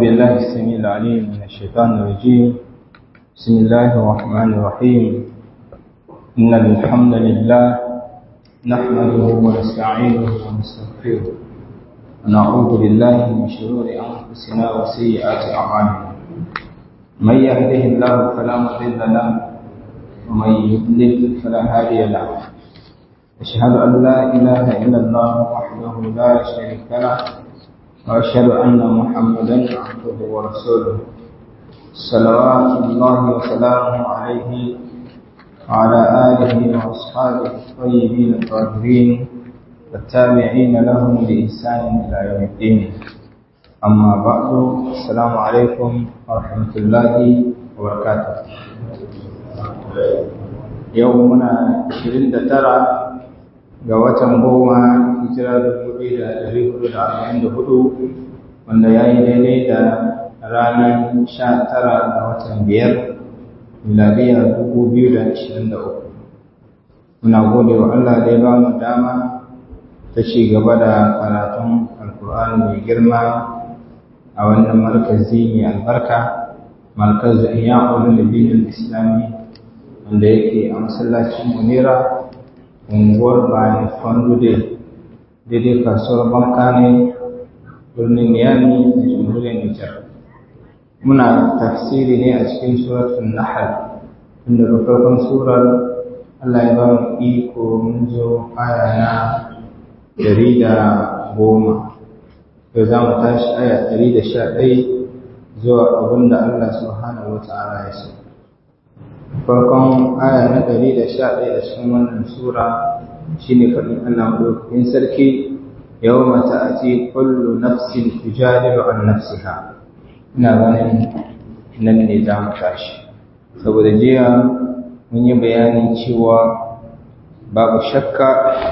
بالله السميع العليم من الشيطان الرجيم بسم الله الرحمن الرحيم إن الحمد لله نحمده ونستعينه ونستغفره ونعوذ بالله من شرور أنفسنا وسيئات أعمالنا من يهده الله فلا مضل له ومن يضلل فلا هادي له أشهد أن لا إله إلا الله وحده لا شريك له وأشهد أن محمدا عبده ورسوله صلوات الله وسلامه عليه وعلى آله وأصحابه الطيبين الطاهرين والتابعين لهم بإحسان إلى يوم الدين أما بعد السلام عليكم ورحمة الله وبركاته يومنا 29 ga watan goma hijira dubu biyu da ɗari hudu da arba'in da hudu wanda ya yi daidai da ranar sha tara ga watan biyar miladiya dubu biyu da ashirin da uku muna gode wa Allah da ya ba mu dama ta ci gaba da karatun alkur'ani mai girma a wannan markazi mai albarka markazin iya ulul islami wanda yake a masallacin munira unguwar bayan fandude daidai kasuwar banka ne birnin niyami a jamhuriyar nijar muna tafsiri ne a cikin suratun nahal inda ga farkon surar allah ya ba mu iko mun zo aya na dari da goma yau za mu tashi aya dari da sha ɗai zuwa abin da allah subhanahu wa ta'ala ya so farkon aya na ɗari da sha ɗaya a cikin wannan sura shi ne faɗin Allah maɗaukakin sarki yau mata a ce kullu nafsin tujadilu an nafsiha ina ganin nan ne za mu tashi saboda jiya mun yi bayanin cewa babu shakka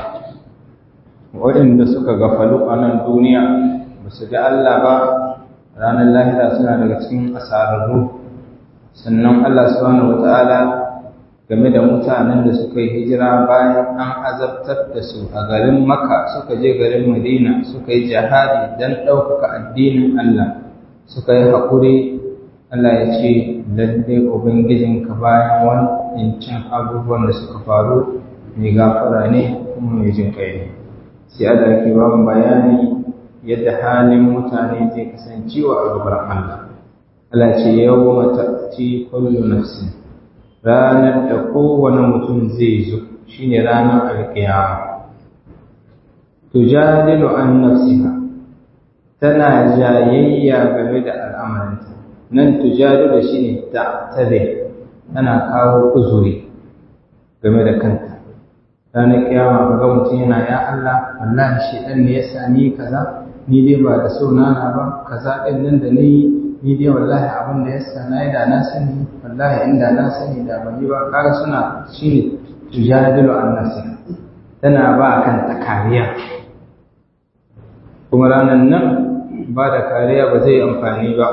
waɗanda suka gafalu a nan duniya ba su ga Allah ba ranar lahira suna daga cikin asararru sannan Allah subhanahu wata'ala game da mutanen da suka yi hijira bayan an azabtar da su a garin Makka suka je garin Madina suka yi jihadi don ɗaukaka addinin Allah suka yi haƙuri Allah ya ce lalle ubangijinka bayan wancan abubuwan da suka faru mai gafara ne kuma mai jin kai ne sai Allah ke ba mu bayani yadda halin mutane zai kasancewa a gaban Allah Allah ce yau mata ci kullu nafsin ranar da kowane mutum zai zo shine ranar alkiyama tujadilu an nafsiha tana jayayya game da al'amarinta nan tujadilu shine ta'tabe tana kawo uzuri game da kanta ranar kiyama kaga mutum yana ya Allah wallahi shi dan ne ya sami kaza ni dai ba da so nana ba kaza din nan da nayi ni dai wallahi abin da ya sana da na sani wallahi inda na sani da ban yi ba kaga suna shine tujadilu an nafsi tana ba kan ta kariya kuma ranan nan ba da kariya ba zai amfani ba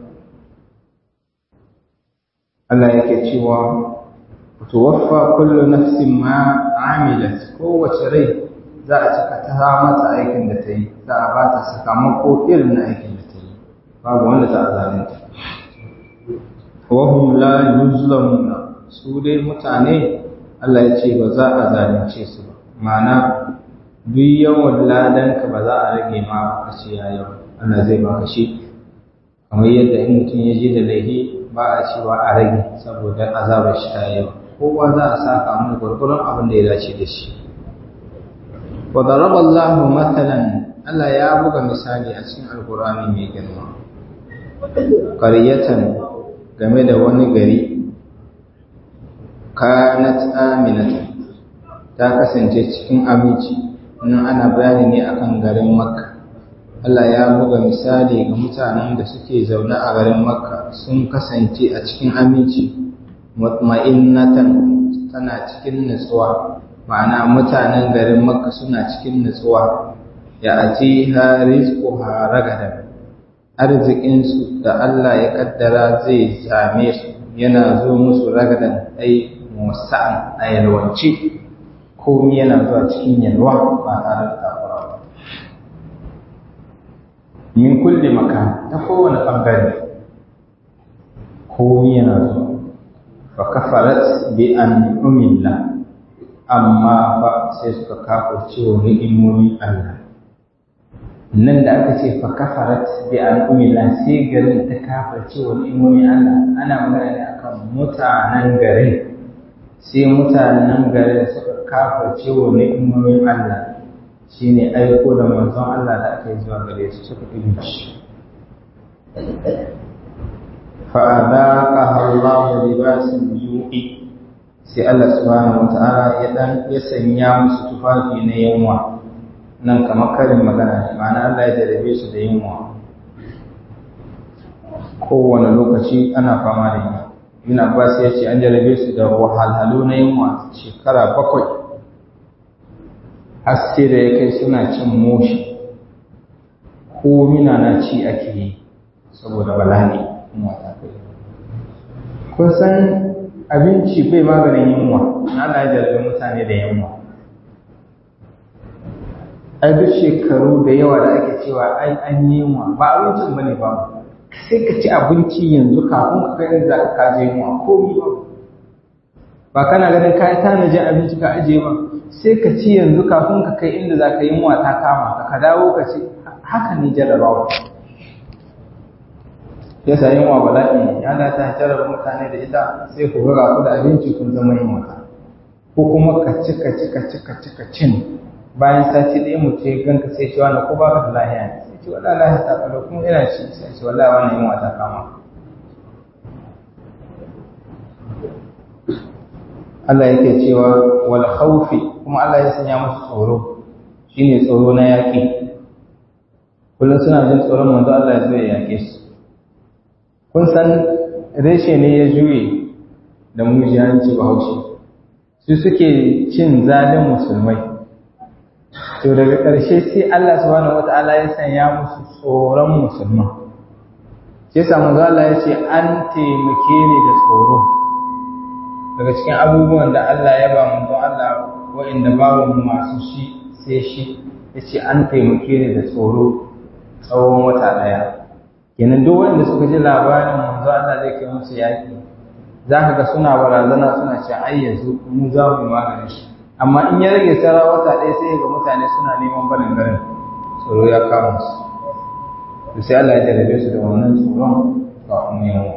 Allah yake cewa tuwaffa kullu nafsin ma amilat kowace rai za a cika ta mata aikin da ta yi za a ba ta sakamako irin na aikin da ta yi babu wanda za a zalunta wahum la yuzlamuna su dai mutane Allah ya ce ba za a zalunce su ba ma'ana duk yawan ladanka ba za a rage ma ba ce ya yawa Allah zai baka shi kamar yadda in mutum ya je da laifi ba a cewa a rage saboda azabar shi ta yawa kowa za a saka mai gwargwaron abin da ya dace da shi wa daraba Allahu mathalan Allah ya buga misali a cikin alkur'ani mai girma ƙaryatan game da wani gari kanat aminatan ta kasance cikin aminci nan ana bayani ne akan garin makka Allah ya buga misali ga mutanen da suke zaune a garin makka sun kasance a cikin aminci mutma'innatan tana cikin nutsuwa ma'ana mutanen garin makka suna cikin nutsuwa ya atiha rizquha ragadan arzikinsu da Allah ya kaddara zai same su yana zo musu ragadan ai musa'an a yalwance komi yana zuwa cikin yalwa ba tare da takura ba min kulli makan ta kowane ɓangare komi yana zuwa fa kafarat bi an umilla amma fa sai suka kafa cewa ni'imomin Allah nan da aka ce fa kafarat bi an umilla sai garin ta kafa cewa ni'imomin Allah ana magana ne akan mutanen garin sai mutanen garin suka kafa cewa ni'imomin Allah shine aiko da manzon Allah da aka yi zuwa gare su suka ɗin shi فأذاقها الله لباس الجوع sai Allah subhanahu wata'ala ya dan ya sanya musu tufafi na yunwa nan kamar karin magana ne ma'ana Allah ya jarabe su da yunwa kowane lokaci ana fama da yunwa Ibn Abbas ya ce an jarabe su da wahalhalu na yunwa shekara bakwai haske da ya kai suna cin moshi ko mina na ci ake yi saboda bala'i kun san abinci bai maganin yunwa ana jarabe mutane da yunwa a duk shekaru da yawa da ake cewa ai an yunwa ba abincin ba ne ba sai ka ci abinci yanzu kafin ka kai za ka kaje yunwa komi ba ba kana ganin ka yi tanajin abinci ka ajiye ba sai ka ci yanzu kafin ka kai inda za ka yi yunwa ta kama ka ka dawo ka ci haka ne jarabawa ya sa yin wa bala'i ya da ta jarar mutane da ita sai ku ga ku da abinci kun zama yin wata ko kuma ka ci ka ci ka ci ka ci ka cin bayan sati ɗaya mutum ya ganka sai ce wani ko ba ka da lahiya ne sai ce wala lahiya ta kalo kuma ina ci sai ce wala wannan yin wata kama Allah yake cewa wal khawfi kuma Allah ya sanya musu tsoro shine tsoro na yaƙi kullum suna jin tsoron manzo Allah ya zo ya yaƙe su kun san reshe ne ya juye da mujiyanci bahaushe su suke cin zalin musulmai to daga ƙarshe sai Allah subhanahu wata'ala ya sanya musu tsoron musulman sai samu Allah ya ce an taimake ni da tsoro daga cikin abubuwan da Allah ya ba manzon Allah wa'inda babu masu shi sai shi ya ce an taimake ni da tsoro tsawon wata ɗaya kenan duk wanda suka ji labarin manzo Allah zai kai musu yaki zaka ga suna barazana suna ce ai yanzu mu za mu magani shi amma in ya rage tsara wata ɗaya sai ga mutane suna neman barin garin tsoro ya kama su to sai Allah ya jarabe su da wannan tsoron ga ummiyan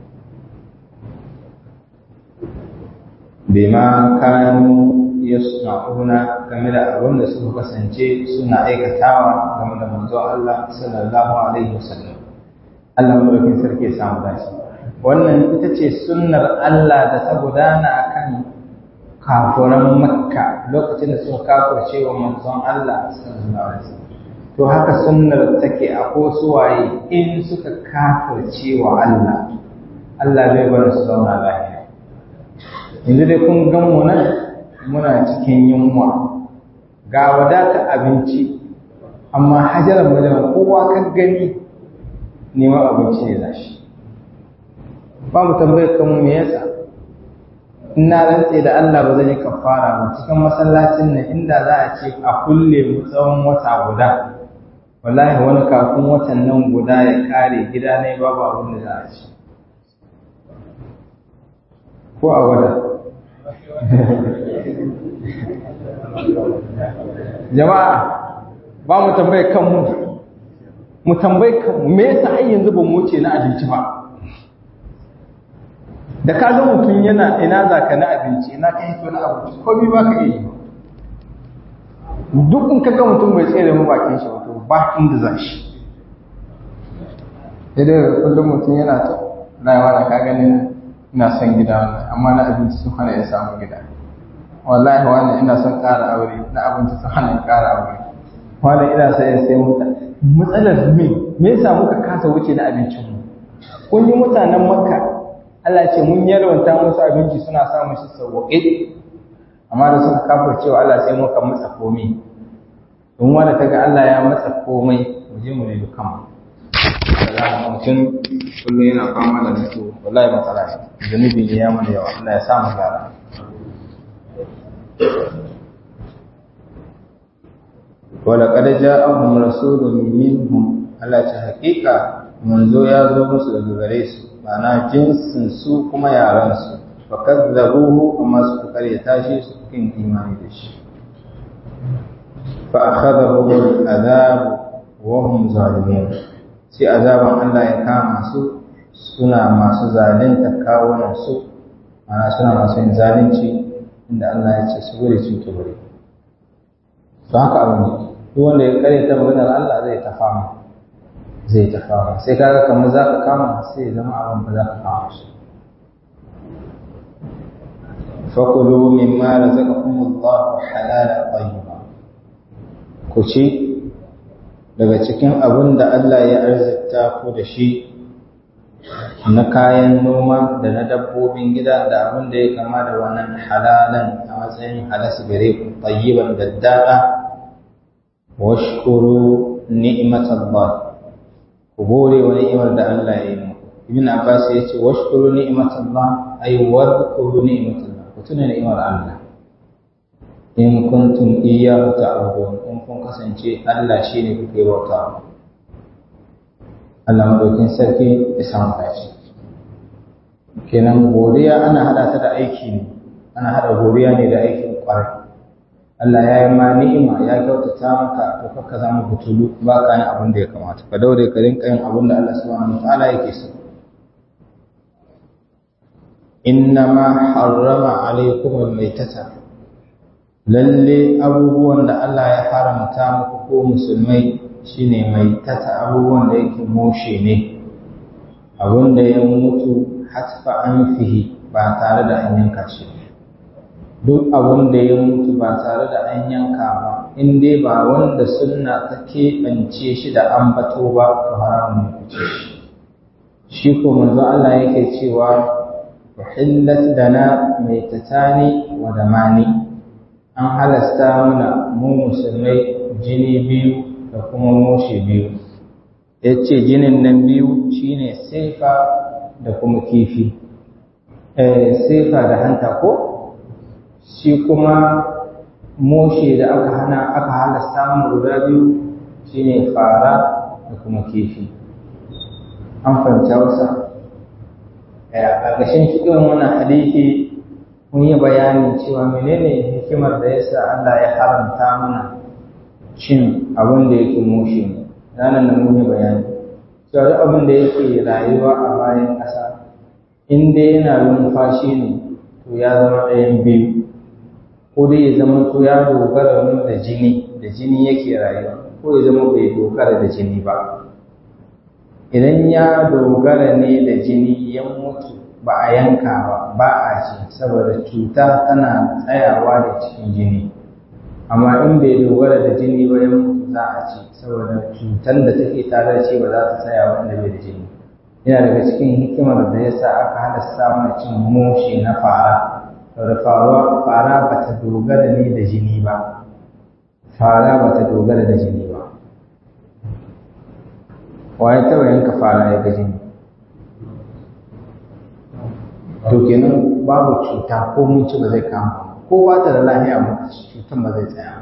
bima kanu yasna'una game da abin da suka kasance suna aikatawa game da manzo Allah sallallahu alaihi wasallam Allah madaukin sarki ya samu dace wannan ita ce sunnar Allah da ta gudana akan kafuran Makka lokacin da suka kafirce wa manzon Allah sallallahu alaihi wasallam to haka sunnar take a ko suwaye in suka kafirce wa Allah Allah bai bar su zauna lafiya yanzu dai kun gan mu nan muna cikin yunwa ga wadatar abinci amma hajarar majalar kowa kan gani neman abinci ne za shi ba mu tambayar kanmu me yasa ina rantse da Allah ba zan yi kafara ba cikin masallacin nan inda za a ce a kulle mu tsawon wata guda wallahi wani kafin watan nan guda ya kare gida ne babu abin da za a ci ko a wada jama'a ba mu tambayar kanmu mu tambayi kanmu me yasa ai yanzu ba mu wuce na abinci ba da ka ga mutum yana ina za ka na abinci ina ka hito na abinci ko bi ba ka iya yi duk in ka ga mutum bai tsere mu bakin shi wato ba inda za shi idan kullum mutum yana ta rayuwa da ka ganin ina son gida wannan amma na abinci sun hana ya samu gida wallahi wani ina son ƙara aure na abinci sun hana ya ƙara aure wani ina son ya sai mota matsalar me me yasa muka kasa wuce na abincin mu kun yi mutanen makka Allah ce mun yarwanta musu abinci suna samun shi sauƙe amma da suka kafa cewa Allah sai muka matsa komai don wanda ta ga Allah ya matsa komai mu je mu nemi kanmu da mutum kullum yana fama da mutu wallahi matsala ne zunubi ne ya mana yawa Allah ya sa mu gyara ولقد جاءهم رسول منهم Allah ce haƙiƙa manzo ya zo musu daga gare su ma'ana jinsin su kuma yaran su fa kadzabuhu amma suka karyata shi su kin imani da shi fa akhadahu al-adhab wa hum zalimun sai azaban Allah ya kama su suna masu zalunta kawunan su ma'ana suna masu yin zalunci inda Allah ya ce su gure su kibure don haka abu ne duk wanda ya karyata maganar Allah zai ta fama zai ta fama sai kaga kamar za ka kama sai zama abin ba za ka kama shi fakulu mimma razaqakum Allah halalan tayyiba ku ci daga cikin abin da Allah ya arzikta ku da shi na kayan noma da na dabbobin gida da abin da ya kama da wannan halalan a matsayin halas gare ku tayyiban daddada washkuru ni'matallah ku gode wa ni'imar da Allah ya yi muku ibn abbas ya ce washkuru ni'matallah ay wadhkuru ni'matallah ku tuna ni'imar Allah in kuntum iyyahu ta'budun in kun kasance Allah shine kuke bauta Allah madaukin sarki ya samu dace kenan godiya ana hada ta da aiki ne ana hada godiya ne da aikin kwarai Allah ya yi ma ni'ima ya kyautata maka to ka zama butulu ba ka yin abin da ya kamata ka daure ka rinka yin abin da Allah subhanahu wataala yake so innama harrama alaikum almaytata lalle abubuwan da Allah ya haramta muku ko musulmai shine maitata abubuwan da yake moshe ne abin da ya mutu hatfa an fihi ba tare da an yanka shi duk abin da ya mutu ba tare da an yanka ba in dai ba wanda sunna ta keɓance shi da ambato ba to haramun ne kuce shi shi ko manzo Allah yake cewa uhillat dana maitatani wa damani an halasta mana mu musulmai jini biyu da kuma moshe biyu yace jinin nan biyu shine sefa da kuma kifi eh sefa da hanta ko shi kuma moshe da aka hana aka halasta mu guda biyu shine fara da kuma kifi an fahimta wasa a ƙarƙashin cikin wannan hadisi mun yi bayanin cewa menene hikimar da yasa Allah ya haramta mana cin abin da yake moshe ne ranar da mun yi bayani cewa duk abin da yake rayuwa a bayan ƙasa in dai yana numfashi ne to ya zama ɗayan biyu ko dai ya zama to ya dogara ne da jini da jini yake rayuwa ko ya zama bai dogara da jini ba idan ya dogara ne da jini ya mutu ba a yanka ba ba a ci saboda cuta tana tsayawa da cikin jini amma in bai dogara da jini ba ya mutu za a ci saboda cutar da take tare da shi ba za ta tsaya ba inda bai da jini yana daga cikin hikimar da yasa aka halasta mana cin moshi na fara da faruwa fara ba ta dogara ne da jini ba fara ba ta dogara da jini ba waye taɓa yanka fara ya ga jini to kenan babu cuta ko mun ci ba zai kama ko ba ta da lafiya ba cutan ba zai tsaya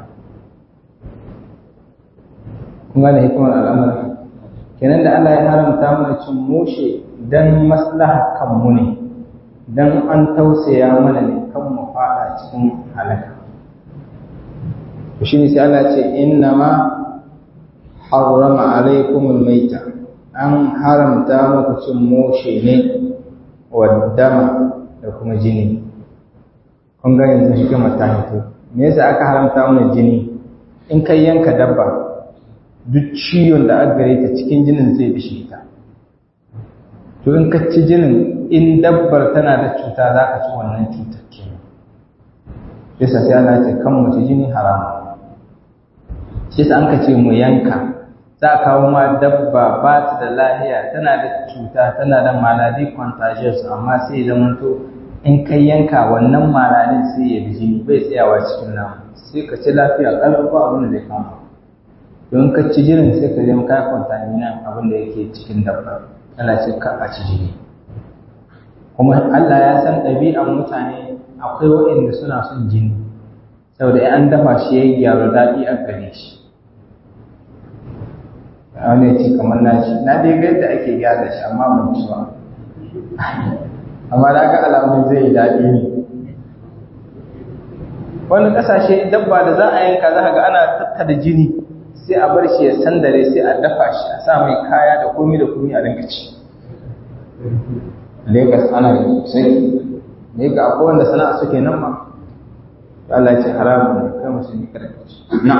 kun gane hikimar al'amarin kenan da Allah ya haramta mana cin mushe dan maslaha kanmu ne dan an tausaya mana ne kan mu fada cikin halaka to shine sai Allah ce inna ma harrama alaikumul maita an haramta muku cin mushe ne waddama da kuma jini kun ga yanzu shi kuma ta hito me yasa aka haramta mana jini in kai yanka dabba duk ciwon da aka gare ta cikin jinin zai bishe ta to in ka ci jinin in dabbar tana da cuta za ka ci wannan cutar kenan yasa sai Allah ce kan mu ci jini haramu shi yasa an ka ce mu yanka za a kawo ma dabba ba ta da lahiya tana da cuta tana da maladi contagious amma sai ya to in kai yanka wannan maladin sai ya bi jini bai tsayawa cikin nama sai ka ci lafiya kalau ba abin da zai kama don ka ci jinin sai ka zama ka contamina abin da yake cikin dabba Allah ce ka a ci jini kuma Allah ya san ɗabi'an mutane akwai waɗanda suna son jini saboda an dafa shi ya yi gyara daɗi a gare shi wani ya ce kamar nashi na dai ga yadda ake gyara shi amma mun ci ba amma da ga alamun zai yi daɗi ne wani ƙasashe dabba da za a yanka za ga ana tattara jini sai a bar shi ya sandare sai a dafa shi a sa mai kaya da komi da komi a rinka ci Legas ana yi sosai ne ga akwai wanda sana'a suke nan ma Allah ce haramun ne kai musulmi kada ka ci na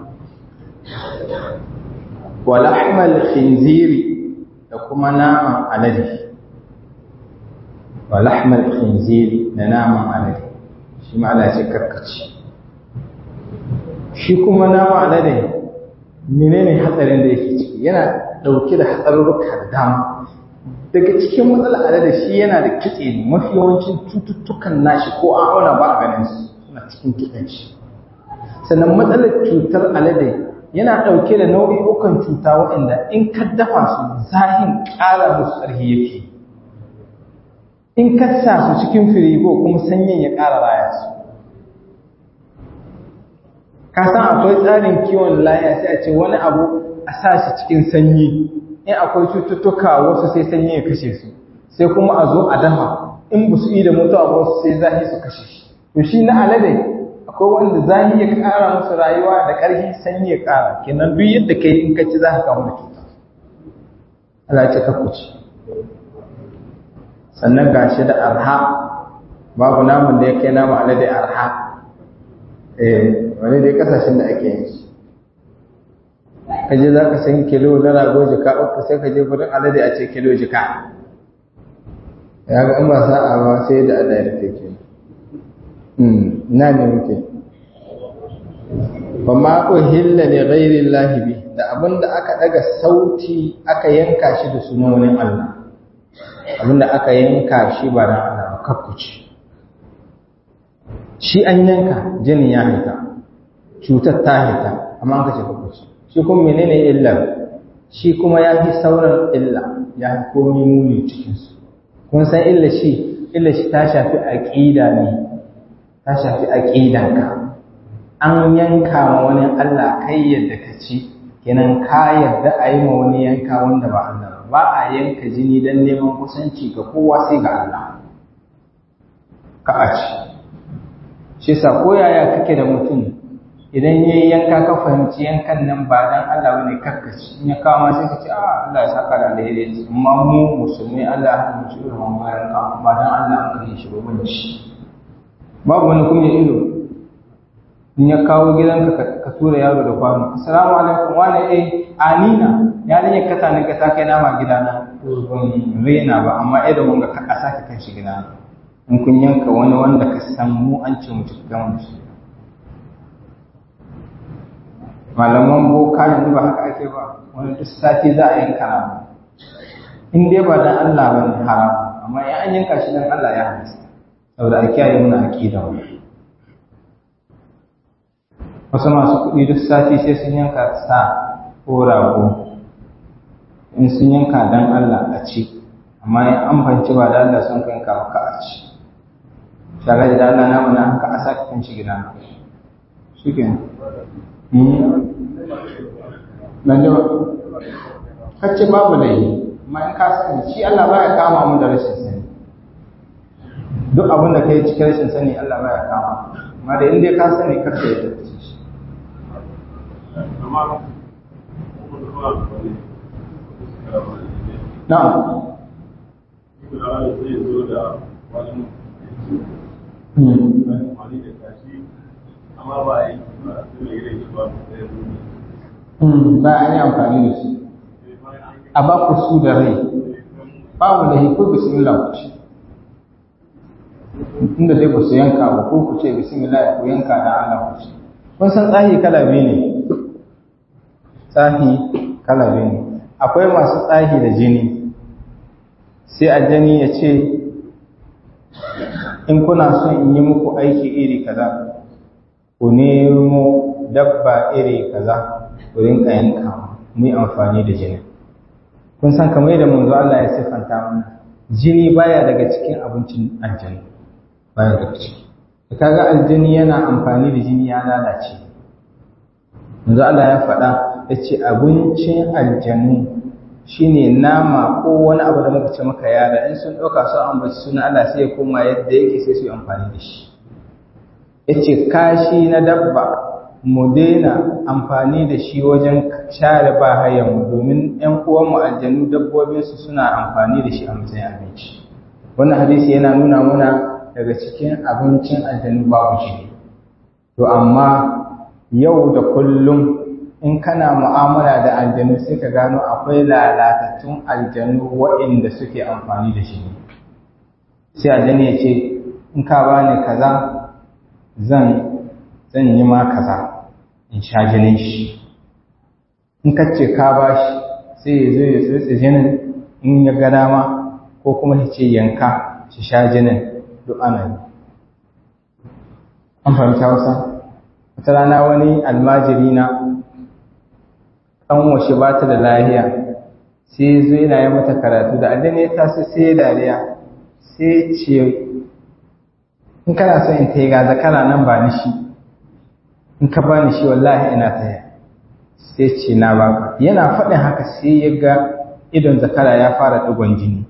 wa lahmal khinziri da kuma naman alade wa lahmal khinziri da naman alade shi ma Allah ce karkaci shi kuma naman alade menene hatsarin da yake ciki yana dauke da hatsarurruka da dama daga cikin matsalar alade shi yana da kitse ne mafi yawancin cututtukan nashi ko an auna ba a ganin su suna cikin kitsen shi sannan matsalar cutar alade yana ɗauke da nau'i'ukan cuta waɗanda in ka dafa su zahin ƙara musu ƙarfi yake in ka sa su cikin firigo kuma sanyin ya ƙara raya su ka san akwai tsarin kiwon lafiya sai a ce wani abu a sa shi cikin sanyi in akwai cututtuka wasu sai sanyi ya kashe su sai kuma a zo a dafa in ba su yi da mutuwa ba wasu sai zahi su kashe shi to shi na alade akwai wanda zahi ya ƙara musu rayuwa da ƙarfi sanyi ya ƙara kenan duk yadda kai in ka ci za ka kamu da cuta Allah ya ce ka kuci sannan gashi da arha babu namun da ya kai namu alade arha eh wani dai kasashen da ake yin shi ka je za ka san kilo na rago jika uku sai ka je gudun alade a ce kilo jika ya ga in ba sa'a ba sai da Allah ya rufe ke na ne muke ba ma uhilla li ghairi Allah bi da abinda aka daga sauti aka yanka shi da sunan wani Allah abinda aka yanka shi ba dan Allah ba kakkuci shi an yanka jini ya haita cutar ta haita amma an kace kakkuci shi kuma menene illar shi kuma ya fi sauran illa ya fi komi muni cikinsu kun san illa shi illa shi ta shafi aƙida ne ta shafi aƙidanka an yanka ma wani Allah kai yadda ka ci kenan ka yadda a yi ma wani yanka wanda ba Allah ba a yanka jini don neman kusanci ga kowa sai ga Allah ka a ci shi sa ko yaya kake da mutum idan ya yi yanka ka fahimci yankan nan ba dan Allah bane karkaci in ya kawo ma sai ka ce a Allah ya saka da alheri amma mu musulmai Allah ya hana shi irin bayan ka ba dan Allah an kai shi ba bane shi babu wani kuma ido in ya kawo gidanka ka tura yaro da kwano assalamu alaikum wani eh anina ya ne ka tani ka ta kai nama gidana to ban rena ba amma idan mun ga ka kasa ka kan shi gidana in kun yanka wani wanda ka san mu an ce mu ci gamu da shi malaman boka yanzu ba haka ake ba wani duk sati za a yanka nama in dai ba dan Allah ba ne haram amma in an yanka shi dan Allah ya halasta saboda a kiyaye muna aqida wa wasu masu kuɗi duk sati sai sun yanka sa ko rago in sun yanka dan Allah a ci amma in an fanci ba da Allah sun kai ka ka a ci shagari da Allah na mana haka a sake kan shi gida shi kenan nan da kacce babu da yi amma in ka sani shi Allah baya kama mu da rashin sani duk abin da kai cikin rashin sani Allah baya kama amma da inda ka sani kar ka yadda ci shi na'am amma ba a yi ba a yi amfani da su a ba ku su da rai babu da hiko bismillah ku ci inda dai ku su yanka ba ko ku ce bismillah ku yanka da Allah ku ci kun san tsahi kala biyu ne tsahi kala biyu ne akwai masu tsahi da jini sai aljani ya ce in kuna son in yi muku aiki iri kaza ku nemo dabba iri kaza ku rinka yanka mu yi amfani da jini kun san kamar yadda manzo Allah ya siffanta mana jini baya daga cikin abincin aljani baya daga ciki da kaga aljani yana amfani da jini ya lalace manzo Allah ya faɗa yace abincin aljanu shine nama ko wani abu da muka ce maka yara in sun ɗauka su ambaci suna Allah sai ya koma yadda yake sai su yi amfani da shi yace kashi na dabba mu daina amfani da shi wajen share ba hayan domin ƴan uwanmu aljanu dabbobinsu suna amfani da shi a matsayin abinci wannan hadisi yana nuna muna daga cikin abincin aljanu babu shi to amma yau da kullum in kana mu'amala da aljanu sai ka gano akwai lalatattun aljanu waɗanda suke amfani da shi sai aljanu ya ce in ka bani kaza zan zan yi ma kaza in sha jinin shi in ka ce ka ba shi sai ya zo ya tsotse jinin in ya ga dama ko kuma ya ce yanka shi sha jinin duk ana yi an fahimta wasa wata rana wani almajiri na ɗan washe ba ta da lahiya sai zo yana yi mata karatu da addini ya taso sai ya dariya sai ce in kana so in ta yi gaza kana nan ba ni shi in ka ba ni shi wallahi ina taya sai ce na baka yana faɗin haka sai ya ga idon zakara ya fara ɗigon jini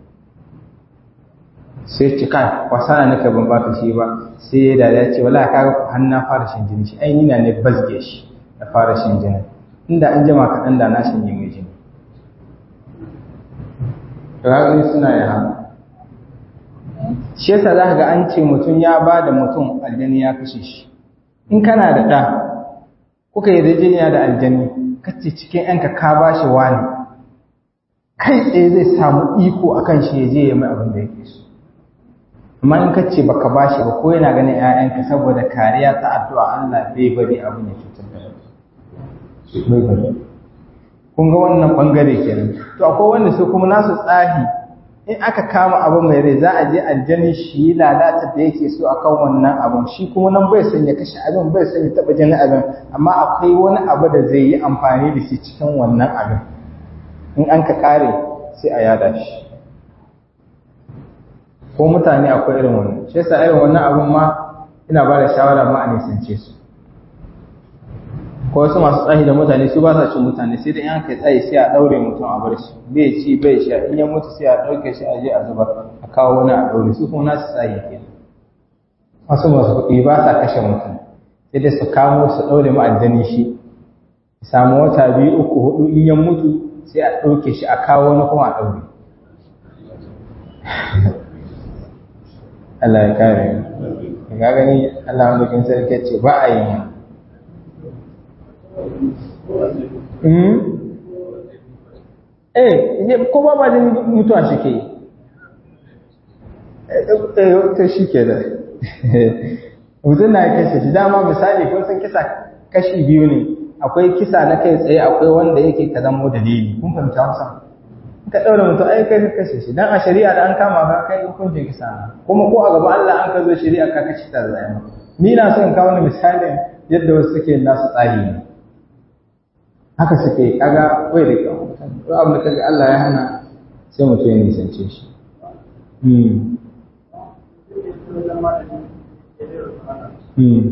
sai ce kai wasa na nika ban baka shi ba sai ya dariya ce wallahi kaga ku har na fara shan jini shi ai ni na ne bazge shi da fara shan jini inda an jima kaɗan da na shanye mai jini ra'ayi suna yi haka shi yasa za ka ga an ce mutum ya ba da mutum aljani ya kashe shi in kana da ɗa kuka yi rijiniya da aljani kace cikin yanka ka ba shi wani kai tsaye zai samu iko a kan shi ya je ya mai abin da yake so amma in kace baka ba shi ba ko yana ganin 'ya'yanka saboda kariya ta addu'a Allah bai bari abin ya cutar da bai bari kun ga wannan bangare kenan to akwai wanda su kuma nasu tsahi in aka kama abu mai rai za a je aljani shi lalata da yake so akan wannan abun shi kuma nan bai son ya kashe abin bai son ya taba jini abin amma akwai wani abu da zai yi amfani da shi cikin wannan abin in an ka kare sai a yada shi ko mutane akwai irin wannan shi yasa irin wannan abin ma ina ba da shawara ma a nisance su ko wasu masu tsahi da mutane su ba sa cin mutane sai da yan kai tsayi sai a daure mutum a bar shi bai ci bai sha in ya mutu sai a dauke shi a je a zubar a kawo wani a daure su kuma nasu tsayi ke wasu masu kuɗi ba sa kashe mutum sai dai su kamo su daure ma'addani shi samu wata biyu uku hudu in ya mutu sai a dauke shi a kawo wani kuma a daure Allah ya kare ga gani Allah wanda sarki ce ba a yi Eh, ko ba ba jin mutuwa shi ke eh ta shi ke da mutum na kashe shi dama misali kun san kisa kashi biyu ne akwai kisa na kai tsaye akwai wanda yake ka zama dalili kun fahimta wasa ka ɗaura mutum ai kai ka kashe shi dan a shari'a da an kama ka kai hukuncin kisa kuma ko a gaba Allah an ka zo shari'a ka kashe ta zai ni na son kawo ni misalin yadda wasu suke nasu tsari ne haka suke kaga bai da kyau to abin da kaga Allah ya hana sai mutum ya nisance shi hmm hmm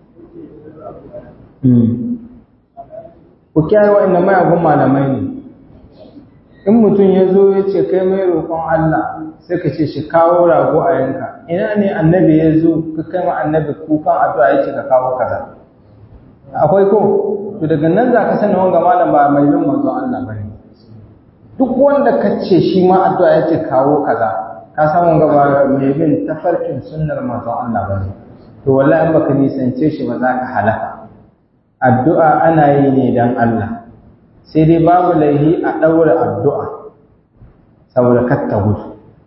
hmm ku kiyaye wa'annan mayagun malamai ne in mutum ya zo ya ce kai mai roƙon Allah sai ka ce shi kawo rago a yanka ina ne annabi ya zo ka kai ma annabi kukan addu'a ya ce ka kawo kaza akwai ko to daga nan za ka sani wanga malam ba mai bin manzon Allah bane duk wanda ka ce shi ma addu'a ya ce kawo kaza ka san wanga ba mai bin tafarkin sunnar manzon Allah bane to wallahi in baka nisance shi ba za ka halaka addu'a ana yi ne dan Allah sai dai babu laihi a ɗaura addu'a saboda katta gudu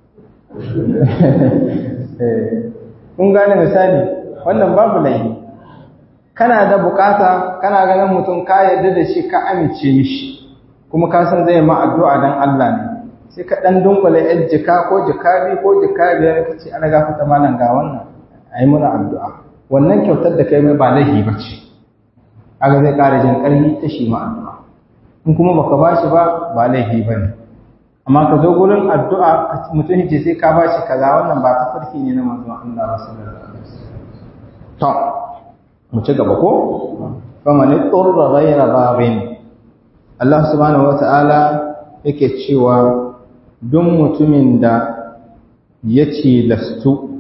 kun gane misali wannan babu laihi kana da bukata kana ganin mutum ka yarda da shi ka amince mishi kuma ka san zai ma addu'a dan Allah ne sai ka dan dunkule yan jika ko jika biyu ko jika biyar ka ce ana gafata malam ga wannan ayi muna addu'a wannan kyautar da kai mai ba laihi ba ce aga zai ƙara jin ƙarfi ta shi ma addu'a in kuma baka ba shi ba ba laifi ba ne amma ka zo gurin addu'a mutum ce sai ka ba shi kaza wannan ba ta farki ne na manzon Allah ba sallallahu alaihi wasallam to mu ci gaba ko fa man turra ghayra babin Allah subhanahu wata'ala yake cewa don mutumin da ya lastu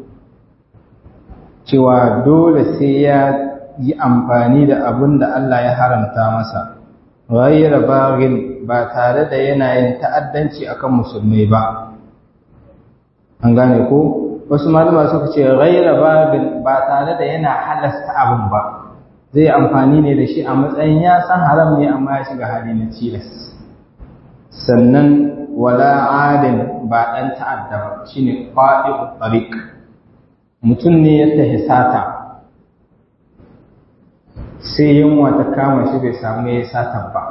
cewa dole sai ya yi amfani da abin da Allah ya haramta masa ghayra baghin ba tare da yana yin ta'addanci akan musulmai ba an gane ko wasu malama suka ce ghayra baghin ba tare da yana halasta abin ba zai amfani ne da shi a matsayin ya san haram ne amma ya shiga hali na tilas sannan wala adin ba dan ta'adda ba shine qadi'u tariq mutum ne ya tahi sata sai yunwa ta kama shi bai samu ya yi satan ba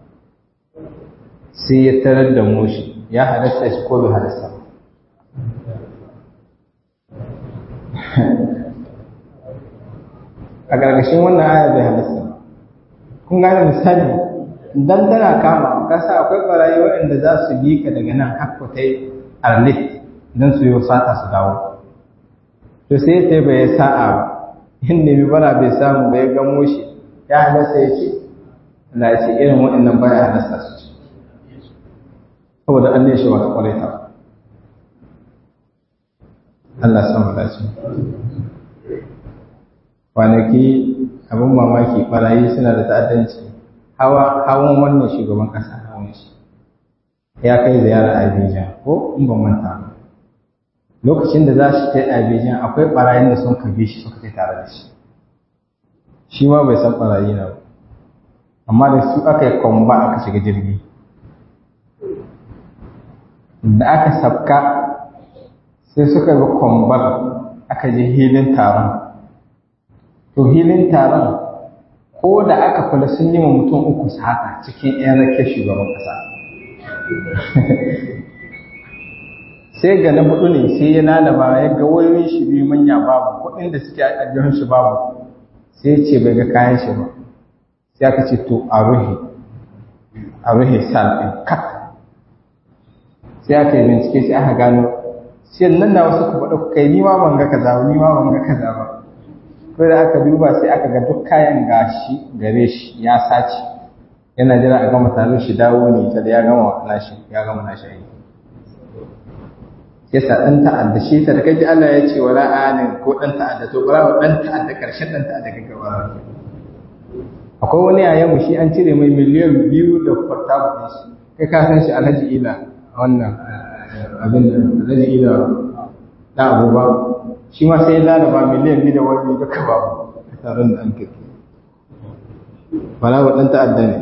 sai ya tarar da moshi ya halasta shi ko bai halasta ba a ƙarƙashin wannan aya bai halasta ba kun gane misali dan tana kama kasa akwai ɓarayi waɗanda za su bi ka daga nan hakku ta yi arlit don su yi sata su dawo to sai ta bai sa'a ba in nemi bara bai samu bai gamo shi ya halasta ya ce Allah ya ce irin waɗannan baya halasta su ce saboda an ne shi ba kwarai ta Allah san mu dace kwanaki abin mamaki barayi suna da ta'addanci hawa hawan wannan shugaban kasa hawan shi ya kai ziyara Abidjan ko in ban manta ba lokacin da za shi kai Abidjan akwai barayin da sun kabe shi suka kai tare da shi shi ma bai san barayi na ba amma da su aka yi kwamba aka shiga jirgi da aka sabka sai suka ga kwambar aka je hilin taron to hilin taron ko da aka kula sun yi wa mutum uku haka cikin 'yan rake shugaban ƙasa sai ga na hudu ne sai ya lalaba ya ga wayoyin shi biyu manya babu kuɗin da suke a jihun shi babu sai ya ce bai ga kayan shi ba sai aka ce to a ruhe a ruhe sal ɗin kak sai aka yi bincike sai aka gano sai nan na wasu ku faɗa kai ni ma ban ga kaza ba ni ma ban ga kaza ba ko da aka duba sai aka ga duk kayan gashi gare shi ya sace yana jira a gama taron shi dawo ne ta da ya gama nashi ya gama nashi aiki sai sa dan ta'adda shi ta da kaji Allah ya ce wala anin ko dan ta'adda to bara dan ta'adda karshen dan ta'adda kaga bara akwai wani yayan mu shi an cire mai miliyan biyu da kwarta kuɗin shi kai ka san shi Alhaji Ila wannan abin da Alhaji Ila da abubuwa shi ma sai lalaba miliyan biyu da wani duka babu a taron da an kai wala wa dan ta'adda ne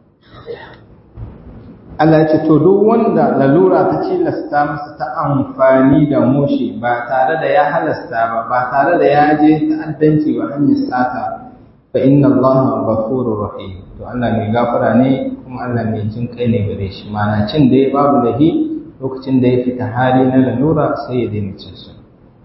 Allah ya ce to duk wanda lalura ta cilasta masa ta amfani da mushi ba tare da ya halasta ba ba tare da ya je ta'addanci wa hanyar sata fa inna Allah ghafurur rahim to Allah mai gafara ne kuma Allah mai jin kai ne gare shi mana cin da ya babu lahi lokacin da ya fita hali na lalura sai ya daina cin su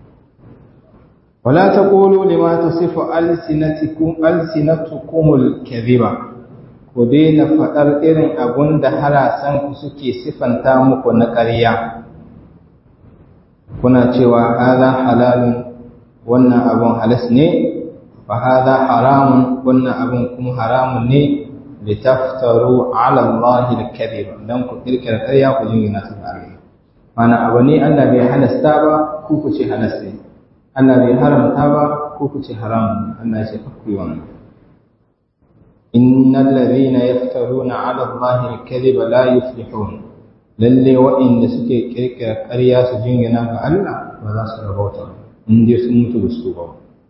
wala taqulu lima tasifu alsinatukum alsinatukumul kadhiba ku daina faɗar irin abun da harasanku suke sifanta muku na ƙarya kuna cewa haza halalun wannan abun halas ne fa haza haramun wannan abun kuma haramun ne litaftaru ala Allah al-kadhib dan ku kirkira ƙarya ku jingina ta ga Allah mana abu ne Allah bai halasta ba ku ku ce halas ne Allah bai haramta ba ku ku ce haram Allah ya ce ku yi wannan إن الذين يفترون على الله الكذب لا يفلحون lalle waɗanda suke kirkira ƙarya su jingina ga Allah ba za su rabauta in dai sun mutu da su ba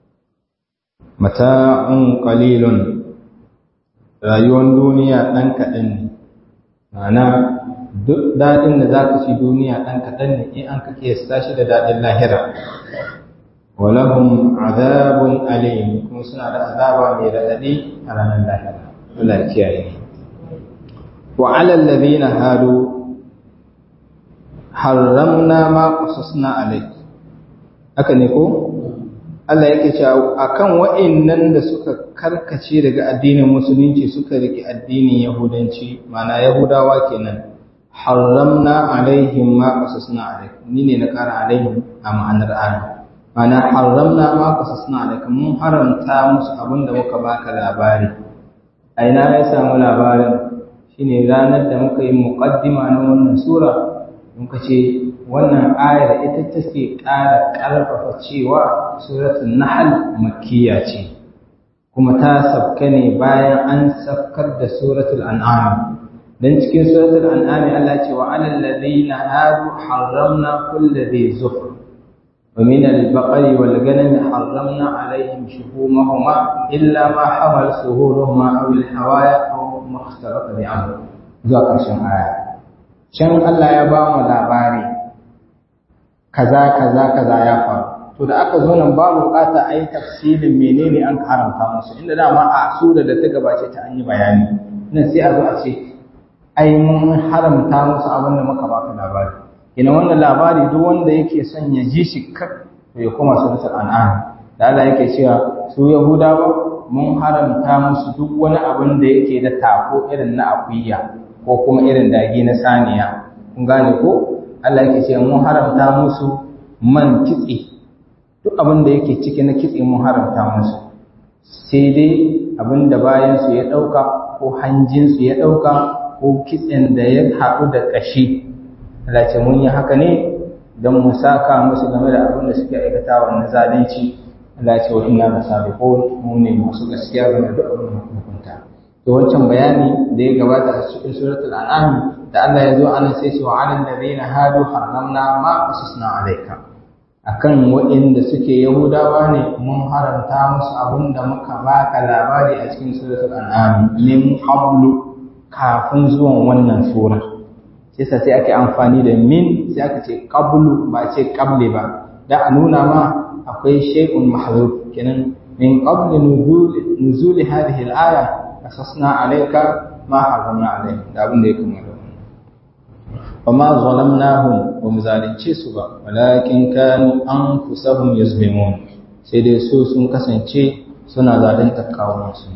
mata'un qalilun rayuwar duniya ɗan kaɗan ne ma'ana duk daɗin da za ka ci duniya ɗan kaɗan ne in an ka kiyasta shi da daɗin lahira walahum azabun alim kuma suna da azaba mai raɗaɗi a ranar lahira Allah ya kiyaye wa ala alladhina hadu harramna ma qasasna alayk haka ne ko Allah yake cewa akan wa'annan da suka karkace daga addinin musulunci suka riki addinin yahudanci mana yahudawa kenan harramna alaihim ma qasasna alayk ni ne na kara alaihim a ma'anar ayat mana haramna ma qasasna alayka mun haramta musu abinda muka baka labari a ina ya samu labarin shine ranar da muka yi muqaddima na wannan sura muka ce wannan ayar ita take ƙara ƙarfafa cewa suratul nahl makkiya ce kuma ta sabka ne bayan an sabkar da suratul an'am dan cikin suratul an'am Allah ce wa alal ladina hadu harramna kulli dhi zufr ومن البقر والغنم حرمنا عليهم شحومهما إلا ما حمل سهورهما أو الحوايا أو ما اختلط بعمر ذو ƙarshen aya can Allah ya ba mu labari kaza kaza kaza ya faru to da aka zo nan ba bukata a yi tafsirin menene an haramta musu inda dama a sura da ta gabace ta an yi bayani nan sai a zo a ce ai mun haramta musu abin da muka baka labari ina wannan labari duk wanda yake son ya ji shi kar ya koma suratul an'am da Allah yake cewa su yahudawa mun haramta musu duk wani abin da yake da tako irin na akuya ko kuma irin dage na saniya kun gane ko Allah yake cewa mun haramta musu man kitse duk abin da yake ciki na kitse mun haramta musu sai dai abin da bayan su ya dauka ko hanjin su ya dauka ko kitsen da ya haɗu da ƙashi Allah ce mun yi haka ne don mu saka musu game da abin da suke aikatawa na zalunci Allah ce wa inna lasabiqun mu ne masu gaskiya game da duk abin da muka hukunta to wancan bayani da ya gabata a cikin suratul an'am da Allah ya zo ana sai ce wa 'alal ladina hadu harramna ma qasasna alayka akan waɗanda suke yahudawa ne mun haramta musu abin da muka baka labari a cikin suratul an'am min qablu kafin zuwan wannan sura sai sa sai ake amfani da min sai aka ce qablu ba ce qable ba da a nuna ma akwai shay'un mahdhuf kenan min qabli nuzul nuzul hadhihi al-aya qasasna alayka ma haramna alayka da abin da ya kuma da وما ظلمناهم ومزالنce su ba walakin kanu anfusahum yuzlimun sai dai su sun kasance suna zalunta kawunan su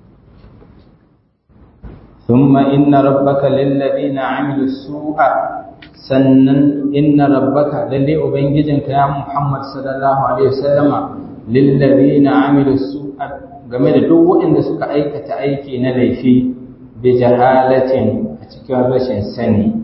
ثم إن ربك للذين عملوا السوء sannan inna rabbaka lalle ubangijinka ya Muhammad sallallahu alaihi wasallama lillazina amilu su'a game da duk waɗanda suka aikata aiki na laifi bi jahalatin a cikin rashin sani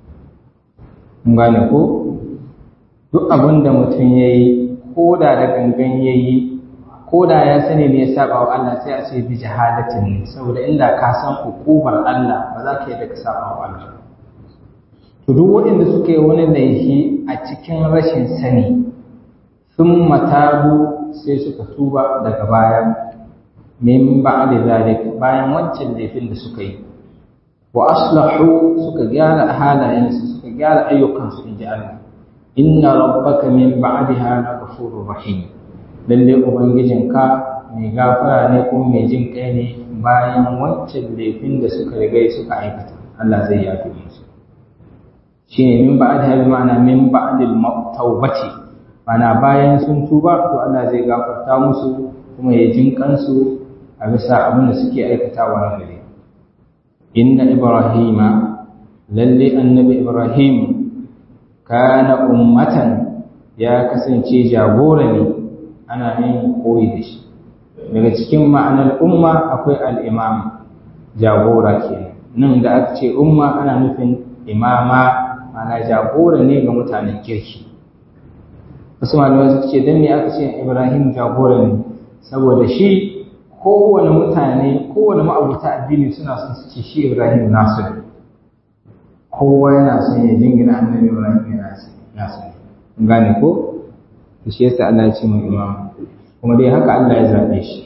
gane ko duk abin da mutum yayi ko da da gangan yayi ko da ya sani ne ya saba wa Allah sai a ce bi jahalatin ne saboda inda ka san hukumar Allah ba za ka yi da ka saba wa Allah to duk waɗanda suka yi wani laifi a cikin rashin sani sun matabu sai suka tuba daga baya min ba'da zalik bayan wancan laifin da suka yi wa aslahu suka gyara halayensu suka gyara ayyukansu inji Allah inna rabbaka min ba'daha laghafurur rahim lalle ubangijinka mai gafara ne kuma mai jin kai ne bayan wancan laifin da suka riga suka aikata Allah zai yafe musu shine min ba'daha bi ma'ana min ba'dil tawbati mana bayan sun tuba to Allah zai gafarta musu kuma ya jin kansu a bisa abin da suke aikatawa na gare inna ibrahima lalle annabi ibrahim kana ummatan ya kasance jagora ne ana yin koyi da shi daga cikin ma'anar umma akwai al'imam jagora ke nan da aka ce umma ana nufin imama ana jagora ne ga mutanen kirki wasu malamai suka ce don me aka ce ibrahim jagora ne saboda shi kowane mutane kowane ma'abuta addini suna son su ce shi ibrahim nasu ne kowa yana son ya jingina annabi ibrahim yana nasu ne gane ko to shi yasa Allah ya ce mai imam kuma dai haka Allah ya zabe shi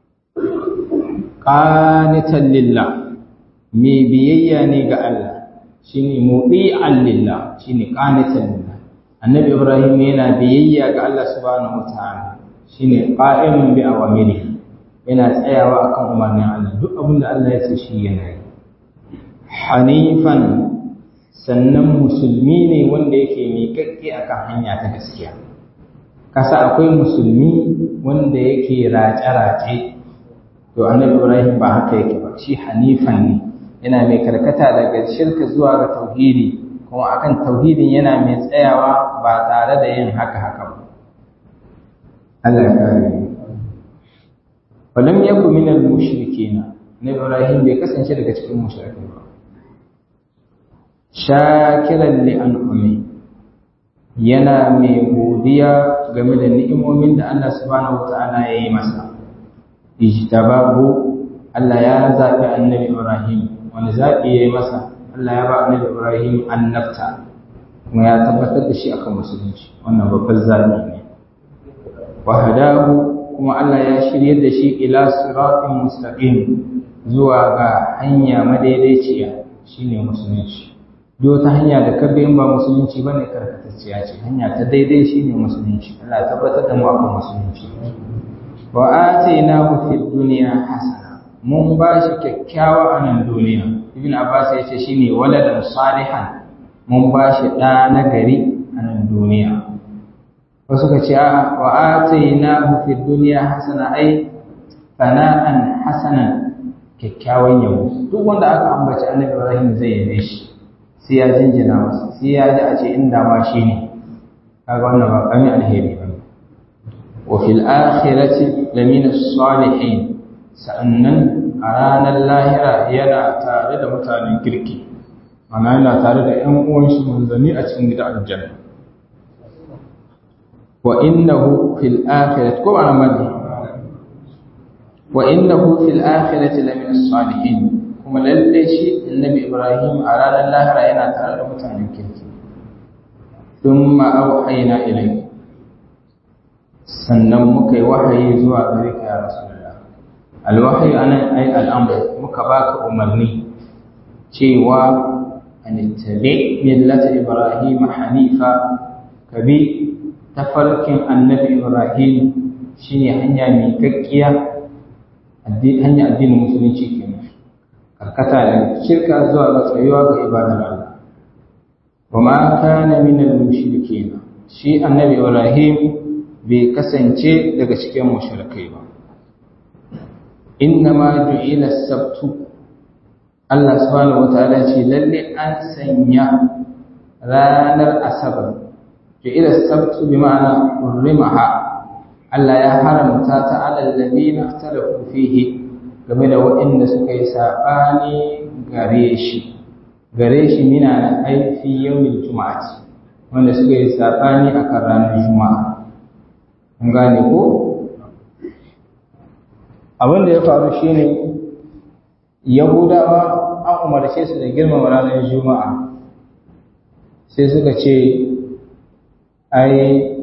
qanitan lillah me biyayya ne ga Allah shine mudi'an lillah shine qanitan lillah annabi ibrahim yana biyayya ga Allah subhanahu wataala shine qa'imun bi awamirihi yana tsayawa akan umarnin Allah duk abin da Allah ya ce shi yana yi hanifan sannan musulmi ne wanda yake miƙaƙƙe akan hanya ta gaskiya kasa akwai musulmi wanda yake race-race to annabi ibrahim ba haka yake ba shi hanifan ne yana mai karkata daga shirka zuwa ga tauhidi kuma akan tauhidin yana mai tsayawa ba tare da yin haka haka ba Allah ya kare ni walam yaku min al mushrikeen nabi ibrahim bai kasance daga cikin mushrikai ba shakiran li an'ami yana mai godiya game da ni'imomin da Allah subhanahu wata'ala ya yi masa ijtabahu Allah ya zaɓi annabi Ibrahim wani zaɓi ya yi masa Allah ya ba annabi Ibrahim annabta kuma ya tabbatar da shi akan musulunci wannan babban zaɓi ne wa hadahu kuma Allah ya shirye da shi ila siratin mustaqim zuwa ga hanya madaidaiciya shine musulunci duk wata hanya da ka bi in ba musulunci bane karkatacciya ce hanya ta daidai shine musulunci Allah ya tabbatar da mu akan musulunci wa atainahu fid dunya hasana mun ba shi kyakkyawa a nan duniya ibn abbas ya ce shine waladan salihan mun ba shi ɗa na gari a nan duniya wasu ka ce wa atainahu fid dunya hasana ai sana'an hasanan kyakkyawan yabo duk wanda aka ambaci annabi ibrahim zai yabe shi sai ya jinjina masa sai ya ji a ce inda ma shi ne kaga wannan ba kami alheri ba wa fil akhirati lamina salihin sa'annan a ranar lahira yana tare da mutanen kirki ana yana tare da ƴan uwan shi manzanni a cikin gidan aljanna wa innahu fil akhirati ko ana madi wa innahu fil akhirati lamina salihin kuma lalle shi annabi Ibrahim a ranar lahira yana tare da mutanen kirki thumma auhayna ilayhi sannan muka yi wahayi zuwa gare ka ya rasulullah alwahyi anan ai al'amr muka baka umarni cewa an tabi millata ibrahim hanifa kabi tafarkin annabi ibrahim shine hanya mai kakkiya hanya addinin musulunci kenan karkata da shirka zuwa ga tsayuwa ga ibadar Allah wa ma kana min al-mushrikeen shi annabi Ibrahim bai kasance daga cikin mushrikai ba innama ju'ila as-sabtu Allah subhanahu wataala ce lalle an sanya ranar asabar ju'ila as-sabtu bi ma'ana urrimaha Allah ya haramta ta alal ladina ikhtalafu fihi game da waɗanda suka yi saɓani gare shi gare shi mina na aifi yawmin juma'ati wanda suka yi saɓani a kan ranar juma'a an gane ko abin da ya faru shine yahudawa an umarce su da girmama ranar juma'a sai suka ce ai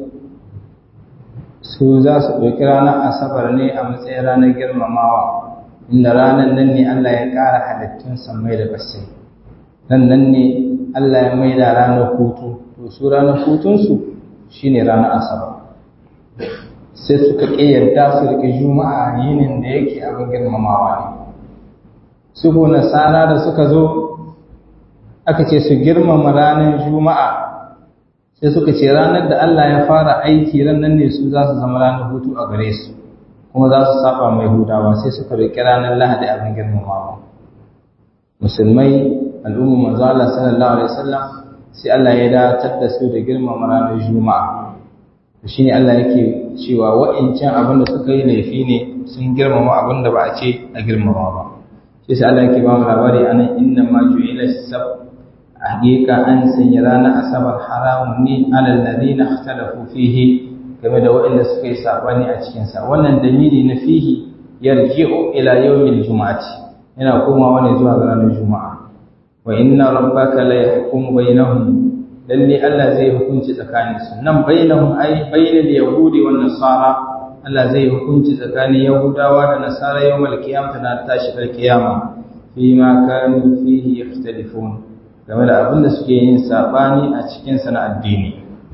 su za su ɗauki ranar asabar ne a matsayin ranar girmamawa inda ranar nan ne Allah ya ƙara halittun sammai da basai nan nan ne Allah ya maida ranar hutu to su ranar hutunsu shine ranar asabar sai suka ƙi yarda su riƙe juma'a yinin da yake abin girmamawa ne su ko nasara da suka zo aka ce su girmama ranar juma'a sai suka ce ranar da Allah ya fara aiki ran nan ne su za su zama ranar hutu a gare su kuma za su saba mai hudawa sai suka riƙe ranar lahadi abin girmamawa musulmai al'umma manzo Allah sallallahu alaihi wasallam sai Allah ya datar da su da girmama ranar juma'a to shine Allah yake cewa wa'incan abin da suka yi laifi ne sun girmama abin da ba a ce a girmama ba sai sai Allah yake ba mu labari anan inna ma ju'ila sab hakika an sanya ranar asabar haramun ne alal ladina ikhtalafu fihi game da waɗanda suka yi sabani a cikin sa wannan dalili na fihi yarji'u ila yawmil jumu'ati yana komawa ne zuwa ga ranar juma'a wa inna rabbaka la yahkumu bainahum lalle Allah zai hukunci tsakanin su nan bainahum ai bainal yahudi wan nasara Allah zai hukunci tsakanin yahudawa da nasara yawmal qiyamah na tashi kar kiyama fi ma kanu fihi yakhtalifun game da abin da suke yin sabani a cikin sa na addini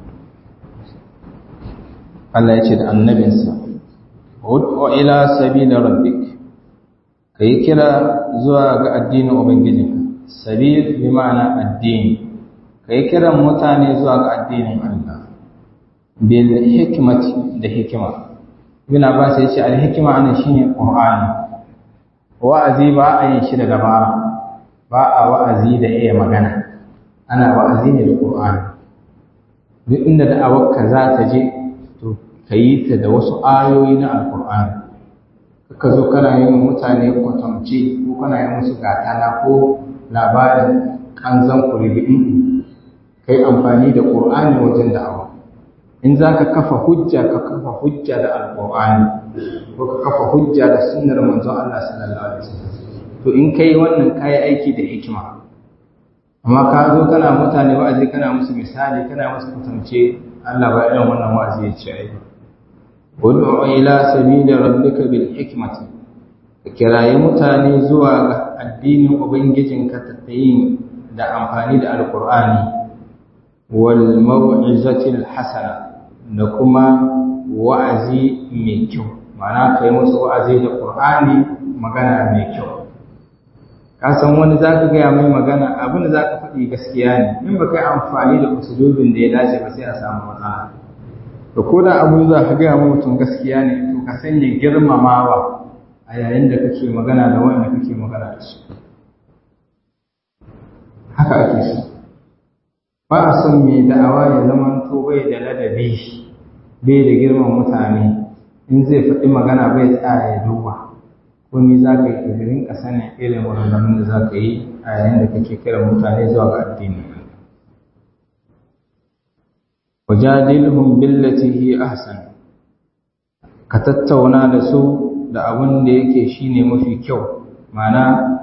Allah ya ce da annabinsa ud'u ila sabili rabbik kai kira zuwa ga addinin ubangijinka sabil bi ma'ana addini kai kiran mutane zuwa ga addinin Allah bil hikmati da hikima ibn abbas yace al hikma ana shine qur'ani wa'azi ba a yin shi da dabara ba a wa'azi da iya magana ana wa'azi ne da qur'ani duk inda da'awar ka za ta je to kayi ta da wasu ayoyi na alqur'ani ka zo kana yin mutane kwatamce ko kana yin musu gatana ko labarin an zan kurili ka yi amfani da ƙur'ani wajen da'awa in za ka kafa hujja ka kafa hujja da alƙur'ani ko ka kafa hujja da sunnar manzon Allah sallallahu alaihi wasallam to in kai wannan kayi aiki da hikima amma ka zo kana mutane wa'azi kana musu misali kana musu kwatance Allah ba irin wannan wa'azi ya ce ai ud'u ila sabili rabbika bil hikmati ka kirayi mutane zuwa ga addinin ubangijinka ta yin da amfani da alqur'ani wal mau'izati al hasana da kuma wa'azi mai kyau ma'ana kai musu wa'azi da qur'ani magana mai kyau ka san wani za ka gaya mai magana abin da za ka faɗi gaskiya ne in ba kai amfani da usulubin da ya dace ba sai a samu matsala da ko da abu za ka gaya mai mutum gaskiya ne to ka sanya girmamawa a yayin da kake magana da wanda kake magana da su haka ake so ba a son mai da'awa ya zama to bai da ladabi bai da girman mutane in zai faɗi magana bai tsaya ya duba komai za ka yi ƙirƙirin ƙasa ne irin maganganun da za ka yi a yayin da kake kiran mutane zuwa ga addini wajadilhum billati hi ahsan ka tattauna da su da abin da yake shine mafi kyau ma'ana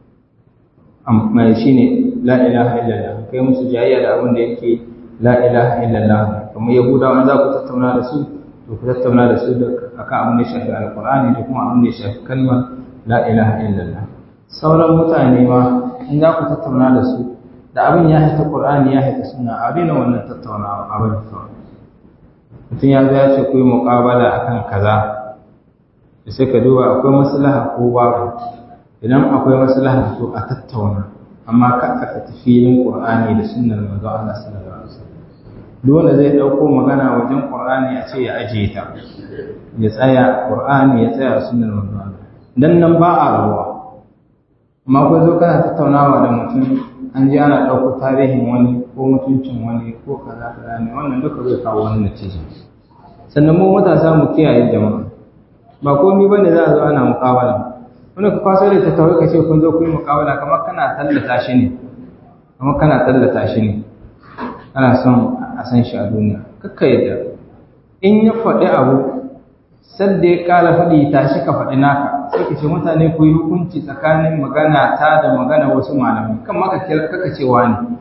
mai shine la ilaha illallah kai musu jayayya da abin da yake la ilaha illallah kamar yahudawa za ku tattauna da su to ku tattauna da su akan abin da ya shafi alkur'ani da kuma abin da ya shafi kalmar la ilaha illallah sauran mutane ma in za ku tattauna da su da abin ya haita qur'ani ya haita sunna a daina wannan tattaunawa abin kawai mutum ya zo ya ce ku yi muƙabala akan kaza da sai ka duba akwai maslaha ko babu idan akwai maslaha to a tattauna amma ka aka tafi filin qur'ani da sunnar manzo Allah sallallahu alaihi wasallam dole zai ɗauko magana wajen ƙur'ani a ce ya ajiye ta ya tsaya ƙur'ani ya tsaya sunan manzo dan nan ba a ruwa amma ko zo kana tattaunawa da mutum an ji ana ɗauko tarihin wani ko mutuncin wani ko kaza kaza ne wannan duka zai kawo wani natija sannan mu matasa mu kiyaye jama'a ba komai bane za a zo ana muƙawala wani ka kwaso da tattawai ka ce kun zo ku yi muƙawala kamar kana tallata shi ne kamar kana tallata shi ne ana son a san shi a duniya kakka yadda in ya faɗi abu sadda ya ƙara faɗi tashi ka faɗi naka sai ka ce mutane ku yi hukunci tsakanin magana ta da magana wasu malamai kan maka kaka ce wani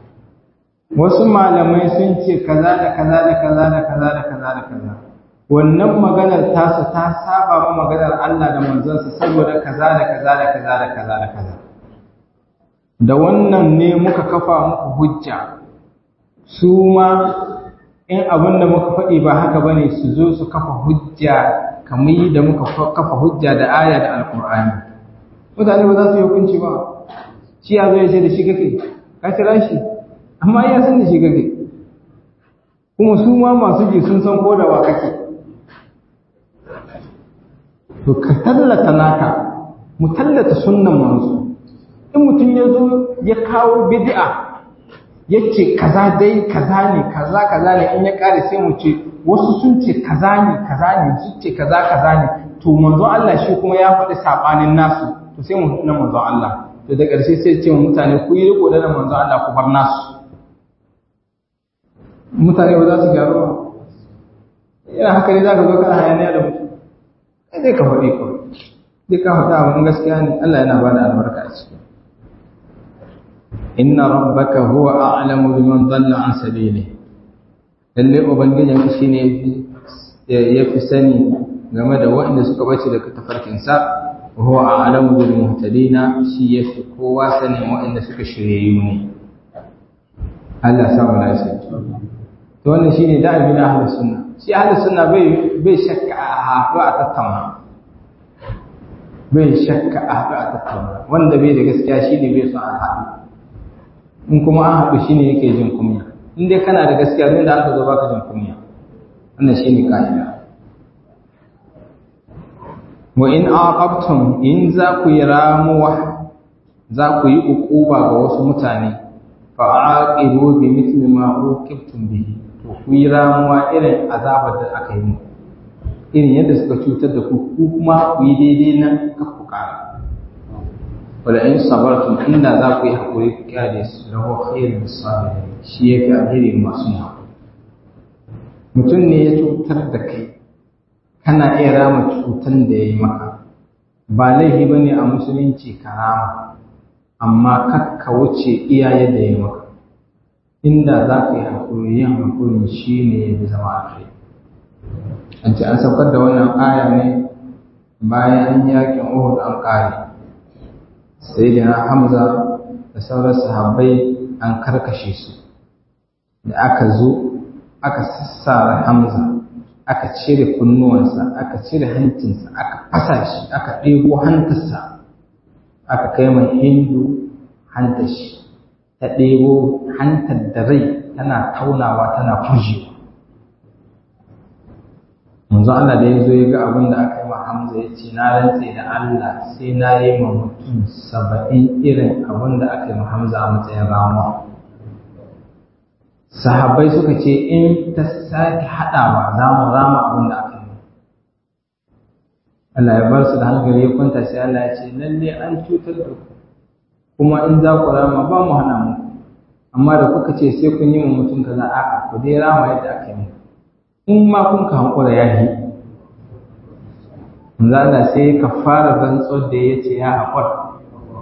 wasu malamai sun ce kaza da kaza da kaza da kaza da kaza da kaza wannan maganar tasu ta saba ma maganar Allah da manzonsa saboda kaza da kaza da kaza da kaza da kaza da wannan ne muka kafa muku hujja su ma in abin da muka faɗi ba haka bane su zo su kafa hujja kamar da muka kafa hujja da aya da alkur'ani mutane ba za su yi hukunci ba shi ya zo ya ce da shi kake ka kira shi amma ya san da shi kake kuma su ma masu ji sun san ko da wa kake to ka tallata naka mu tallata sunnan manzo in mutum ya zo ya kawo bid'a yace kaza dai kaza ne kaza kaza ne in ya kare sai mu ce wasu sun ce kaza ne kaza ne sun ce kaza kaza ne to manzo Allah shi kuma ya faɗi sabanin nasu to sai mu na manzo Allah to da ƙarshe sai ce mu mutane ku yi riko da manzo Allah ku bar nasu mutane ba za su gyaru ba yana haka ne za ka zo kana hayaniya da mutum sai dai ka faɗi kawai dai ka faɗa abin gaskiya ne Allah yana ba da albarka a ciki inna rabbaka huwa a'lamu biman dhalla an sabili lalle ubangijin ka shine yafi sani game da waɗanda suka bace daga tafarkin sa huwa a'lamu bil muhtadina shi yafi kowa sani waɗanda suka shirye ne Allah sa mu lafiya to wannan shine da'abi na ahlus sunna shi ahlus sunna bai bai shakka a haɗu a tattauna bai shakka a haɗu a tattauna wanda bai da gaskiya shine bai son a haɗu in kuma an haɗu shi ne yake jin kunya in dai kana da gaskiya don da aka zo baka jin kunya wannan shi ne ka'ida wa in aqabtum in za ku yi ramuwa za ku yi uquba ga wasu mutane fa aqibu bi mithli ma uqibtum bihi to ku yi ramuwa irin azabar da aka yi muku irin yadda suka cutar da ku ku kuma ku yi daidai nan ka ku kara wala in sabartum inda za ku yi hakuri ku kyale su lahu khairun sabirin shi yafi alheri masu yin mutum ne ya cutar da kai kana iya rama cutan da ya yi maka ba laifi ba ne a musulunci ka rama amma kakka wuce iyaye da ya yi maka inda za ka yi haƙuri yin haƙuri shi ne ya fi zama a kai an ce an saukar da wannan aya ne bayan yakin uhud an ƙare sai da hamza da sauran sahabbai an karkashe su da aka zo aka sassara hamza aka cire kunnuwansa aka cire hancinsa aka fasa shi aka ɗebo hantarsa aka kai mai hindu hantar shi ta ɗebo hantar da rai tana taunawa tana fushewa manzo Allah da ya zo ya ga abin da aka yi wa Hamza ya ce na rantse da Allah sai na yi ma mutum saba'in irin abin da aka yi wa Hamza a matsayin ramuwa sahabbai suka ce in ta sake haɗawa za mu rama abin da aka yi Allah ya bar su da hankali ya kwanta sai Allah ya ce lalle an cutar da ku kuma in za ku rama ba mu hana mu amma da kuka ce sai kun yi mu mutum kaza a'a ku dai rama yadda aka yi in ma kun ka hankura ya yi manzo Allah sai ka fara rantsuwar da ya ce ya haƙura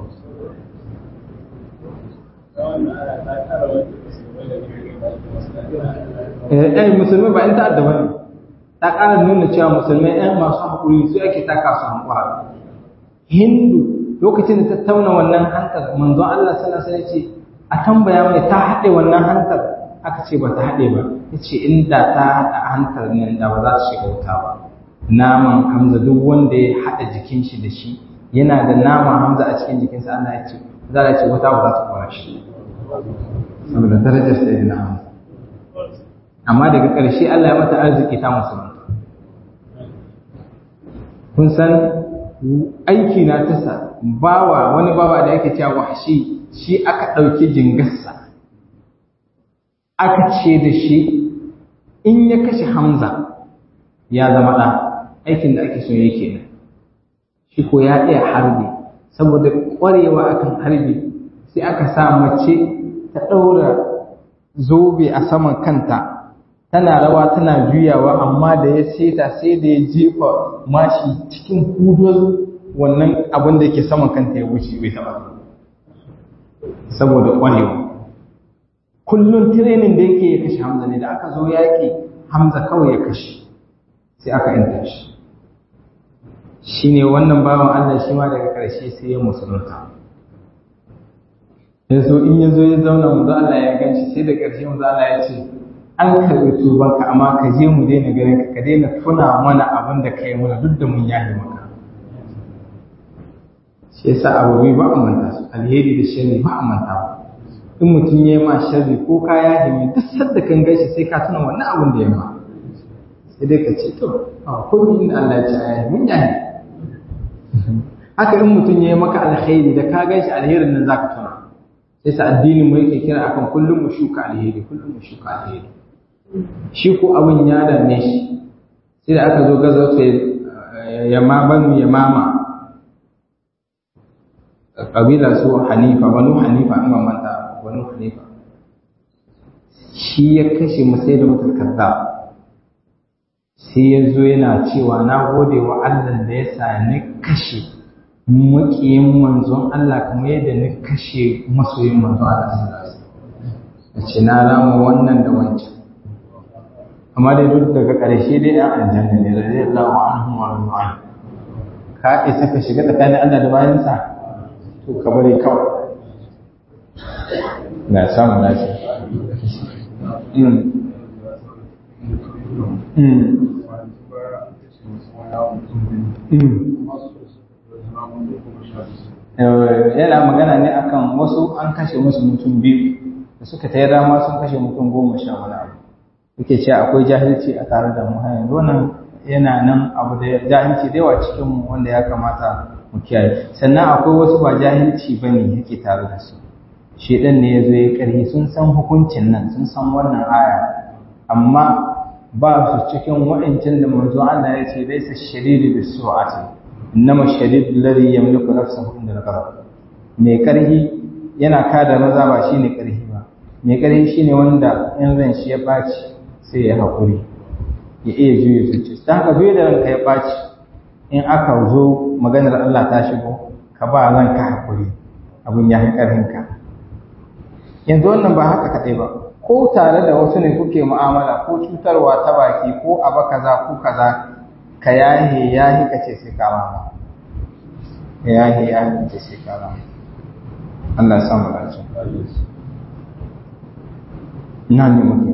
eh musulmai ba in ta'adda bane ta ƙara nuna cewa musulmai ɗan masu haƙuri su ake taka su hankura hindu lokacin da ta tauna wannan hantar manzo Allah sallallahu alaihi ce a tambaya mai ta haɗe wannan hantar aka ce ba ta haɗe ba yace inda ta haɗa hantar nan da ba za ta shiga wuta ba naman hamza duk wanda ya haɗa jikin shi da shi yana da naman hamza a cikin jikinsa Allah ya ce za a ce wuta ba za ta kwara shi saboda darajar sayyidina hamza amma daga ƙarshe Allah ya mata arziki ta musulunta kun san aiki na tasa bawa wani bawa da yake cewa wahshi shi aka ɗauki jingarsa aka ce da shi in ya kashe hamza ya zama ɗa aikin da ake so yake nan shi ko ya iya harbi saboda ƙwarewa akan harbi sai aka sa mace ta ɗaura zobe a saman kanta tana rawa tana juyawa amma da ya seta sai da ya jefa mashi cikin hudon wannan abin da yake saman kanta ya wuce bai taba saboda ƙwarewa kullum tirenin da yake ya kashe hamza ne da aka zo yaƙi hamza kawai ya kashe sai aka yanta shi shi ne wannan bawan allah shi ma daga ƙarshe sai ya musulunta ya zo in ya zo ya zauna mu Allah ya gan shi sai da ƙarshe mu Allah ya ce an karɓi tubanka amma ka je mu daina ganin ka ka daina tuna mana abin da ka yi mana duk da mun yahe maka shi yasa abubuwa ba a manta su alheri da sharri ba a manta ba in mutum ya yi ma sharri ko ka yahe mai duk sadda kan gaishe sai ka tuna wannan abin da ya ma sai dai ka ce to a komai inda Allah ya ce a yahe mun yahe haka in mutum ya yi maka alheri da ka gaishe alherin nan zaka tuna sai sa addinin mu yake kira akan kullum mu shuka alheri kullum mu shuka alheri shi ko abin ya danne shi sai da aka zo gaza ta yamma banu yamama kabila su hanifa banu hanifa in manta banu hanifa shi ya kashe musai da mutul kazzab sai ya zo yana cewa na gode wa Allah da ya sa ni kashe maƙiyin manzon Allah kamar yadda ni kashe masoyin manzon Allah sallallahu alaihi wasallam ce na rama wannan da wancan amma dai duk daga ƙarshe dai an aljanna ne radiyallahu anhu wa radwan ka isa ka shiga tsakanin Allah da bayansa to ka bari kawai na samu lafiya mm mm yana magana ne akan wasu an kashe musu mutum biyu da suka ta dama sun kashe mutum goma sha wani abu yake cewa akwai jahilci a tare da mu hanyar wannan yana nan abu da jahilci da yawa cikin mu wanda ya kamata mu kiyaye sannan akwai wasu ba jahilci ba ne yake tare da su shedan ne ya zo ya karhi sun san hukuncin nan sun san wannan aya amma ba su cikin wa'incin da manzo Allah ya ce laisa shadidu bisu'ati إنما الشديد الذي يملك نفسه عند الغضب mai ƙarfi yana kada maza ba shi ne ƙarfi ba mai ƙarfi shi ne wanda in ran shi ya ɓaci sai ya haƙuri ya iya juya zuciya ta haka biyu da ranka ya ɓaci in aka zo maganar Allah ta shigo ka ba ranka haƙuri abin ya fi ƙarfinka yanzu wannan ba haka kaɗai ba ko tare da wasu ne kuke mu'amala ko cutarwa ta baki ko aba kaza ko kaza ka yahe yahi ka ce sai ka rama ka yahe yahi ka ce sai ka rama Allah ya samu dace ina ne muke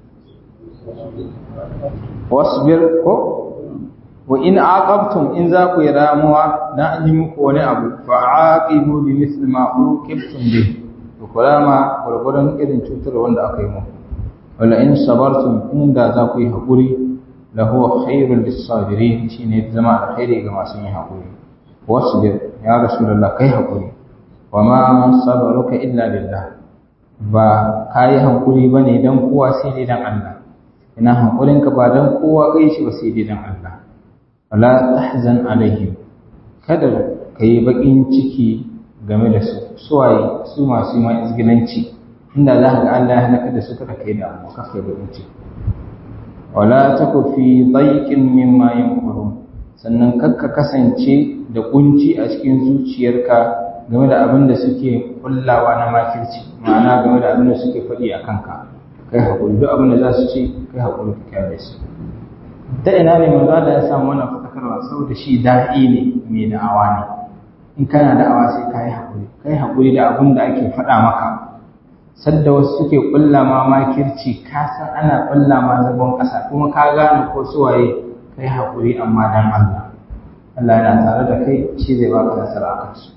wasbir ko wa in aqabtum in za ku yi ramuwa dan an yi muku wani abu fa aqibu bi misli ma uqibtum bihi ku kulama gurgurun irin cutar wanda aka yi muku wala in sabartum inda za ku yi haƙuri la huwa khairul lis-sabirin shine zama alkhairi ga masu yin haƙuri wasbir ya rasulullah kai haƙuri wa ma sabaruka illa billah ba kai haƙuri bane dan kowa sai dai dan Allah ina haƙurin ka ba dan kowa kai shi ba sai dai dan Allah wala tahzan alaihim kada kai bakin ciki game da su suwaye su masu ma izgilanci inda za ka ga Allah ya halaka da su kada kai da amma kafa da wuce wala taku fi dayqin mimma yankurun sannan kakka kasance da kunci a cikin zuciyarka game da abin da suke kullawa na makirci ma'ana game da abin da suke faɗi a kanka kai haƙuri duk abin da za su ce kai haƙuri ka kyale su ta ina ne manzo da ya samu wannan fadakarwa saboda shi da'i ne mai da'awa ne in kana da'awa sai ka yi haƙuri ka yi haƙuri da abin da ake faɗa maka sadda wasu suke ƙulla ma makirci ka san ana ƙulla ma zagon ƙasa kuma ka gane ko suwaye ka yi haƙuri amma dan Allah Allah yana tare da kai shi zai baka nasara a kansu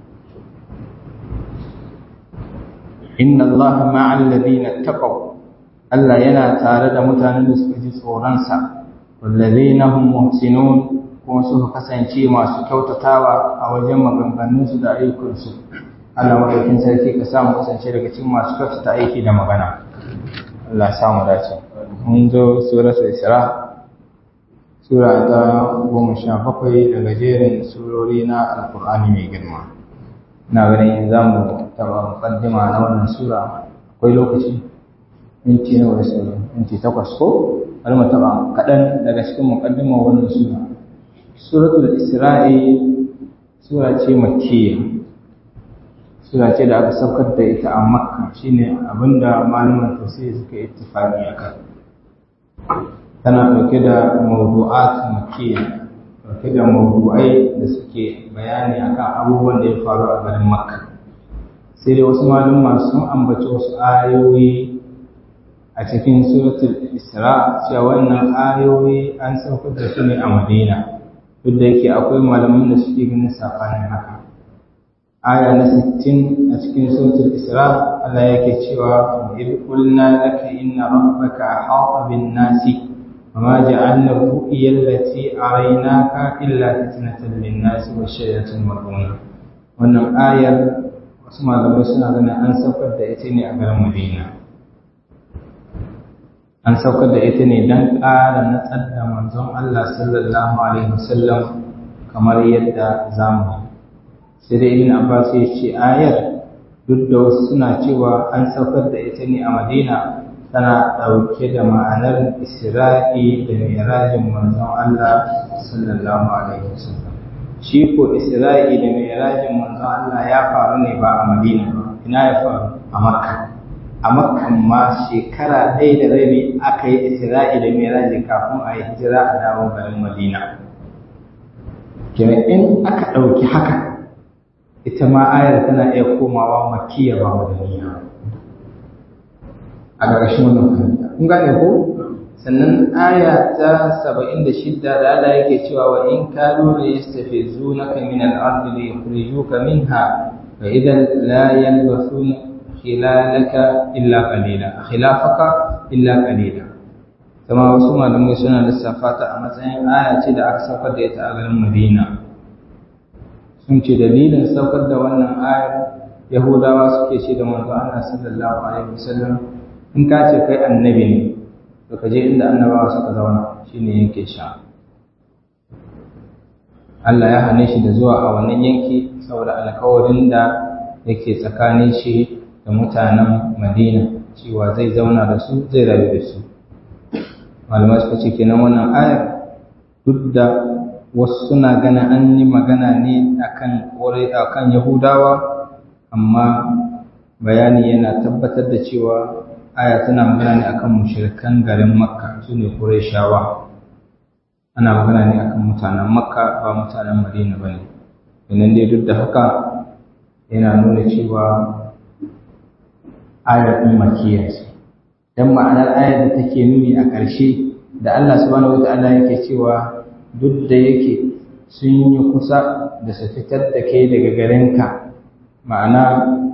inna Allah ma'al ladina taqaw Allah yana tare da mutanen da suka ji tsoronsa wallazina hum muhsinun kuma suka kasance masu kyautatawa a wajen maganganunsu da ayyukansu Allah maɗaukin sarki ka samu kasance daga cikin masu kyautata aiki da magana Allah ya samu dace mun zo suratul isra sura ta goma sha bakwai daga jerin surori na alkur'ani mai girma ina ganin za mu taɓa muƙaddima na wannan sura akwai lokaci minti nawa da sauran minti takwas ko bari mu taɓa kaɗan daga cikin muƙaddimar wannan sura suratul isra'i sura ce makkiya sura ce da aka saukar da ita a makka shine abinda malaman tafsiri suka yi ittifaqi akan tana dauke da mawdu'at makkiya dauke da mawdu'ai da suke bayani akan abubuwan da ya faru a garin makka sai dai wasu malama sun ambaci wasu ayoyi a cikin suratul isra cewa wannan ayoyi an saukar da su ne a madina duk da yake akwai malaman da suke ganin safanin haka aya na 60 a cikin suratul isra Allah yake cewa id qulna laka inna rabbaka ahata bin nasi وما جعلنا الرؤيا التي أريناك إلا فتنة للناس والشجرة الملعونة wannan ayar wasu malamai suna ganin an saukar da ita ne a garin Madina an saukar da ita ne don ƙara natsar da manzon Allah sallallahu alaihi wasallam kamar yadda zamu sai dai ibn Abbas ya ce ayar duk da wasu suna cewa an saukar da ita ne a Madina tana ɗauke da ma'anar Isra'i da Mirajin manzon Allah sallallahu alaihi wasallam shi ko Isra'i da Mirajin manzon Allah ya faru ne ba a Madina ba ina ya faru a Makka a Makkan ma shekara ɗaya da rabi aka yi Isra'i da Miraji kafin a yi hijira a dawo garin Madina kenan in aka ɗauki haka ita ma ayar tana iya komawa makkiya ba madaniya a ƙarshen wannan fahimta kun gane ko sannan aya ta saba'in da shidda da Allah yake cewa wa in kanu la yastafizunaka min al-ardi li yukhrijuka minha fa idan la yalbasuna khilalaka illa qalila khilafaka illa qalila kuma wasu malamai suna lissafa ta a matsayin aya ce da aka saukar da ita a garin Madina sun ce dalilin saukar da wannan ayar Yahudawa suke ce da manzo Allah sallallahu alaihi wasallam in ka ce kai annabi ne to ka je inda annabawa suka zauna shine yanke sha Allah ya hane shi da zuwa a wannan yanki saboda alkawarin da yake tsakanin shi da mutanen Madina cewa zai zauna da su zai rayu da su malamai suka ce kenan wannan ayar duk da wasu suna ganin an yi magana ne akan akan Yahudawa amma bayani yana tabbatar da cewa aya tana magana ne akan mushrikan garin Makka sune Qurayshawa ana magana ne akan mutanen Makka ba mutanen Madina bane idan dai duk da haka yana nuna cewa ayar ɗin makiyya ce dan ma'anar ayar da take nuni a ƙarshe da Allah subhanahu wataala yake cewa duk da yake sun yi kusa da su fitar da kai daga garinka ma'ana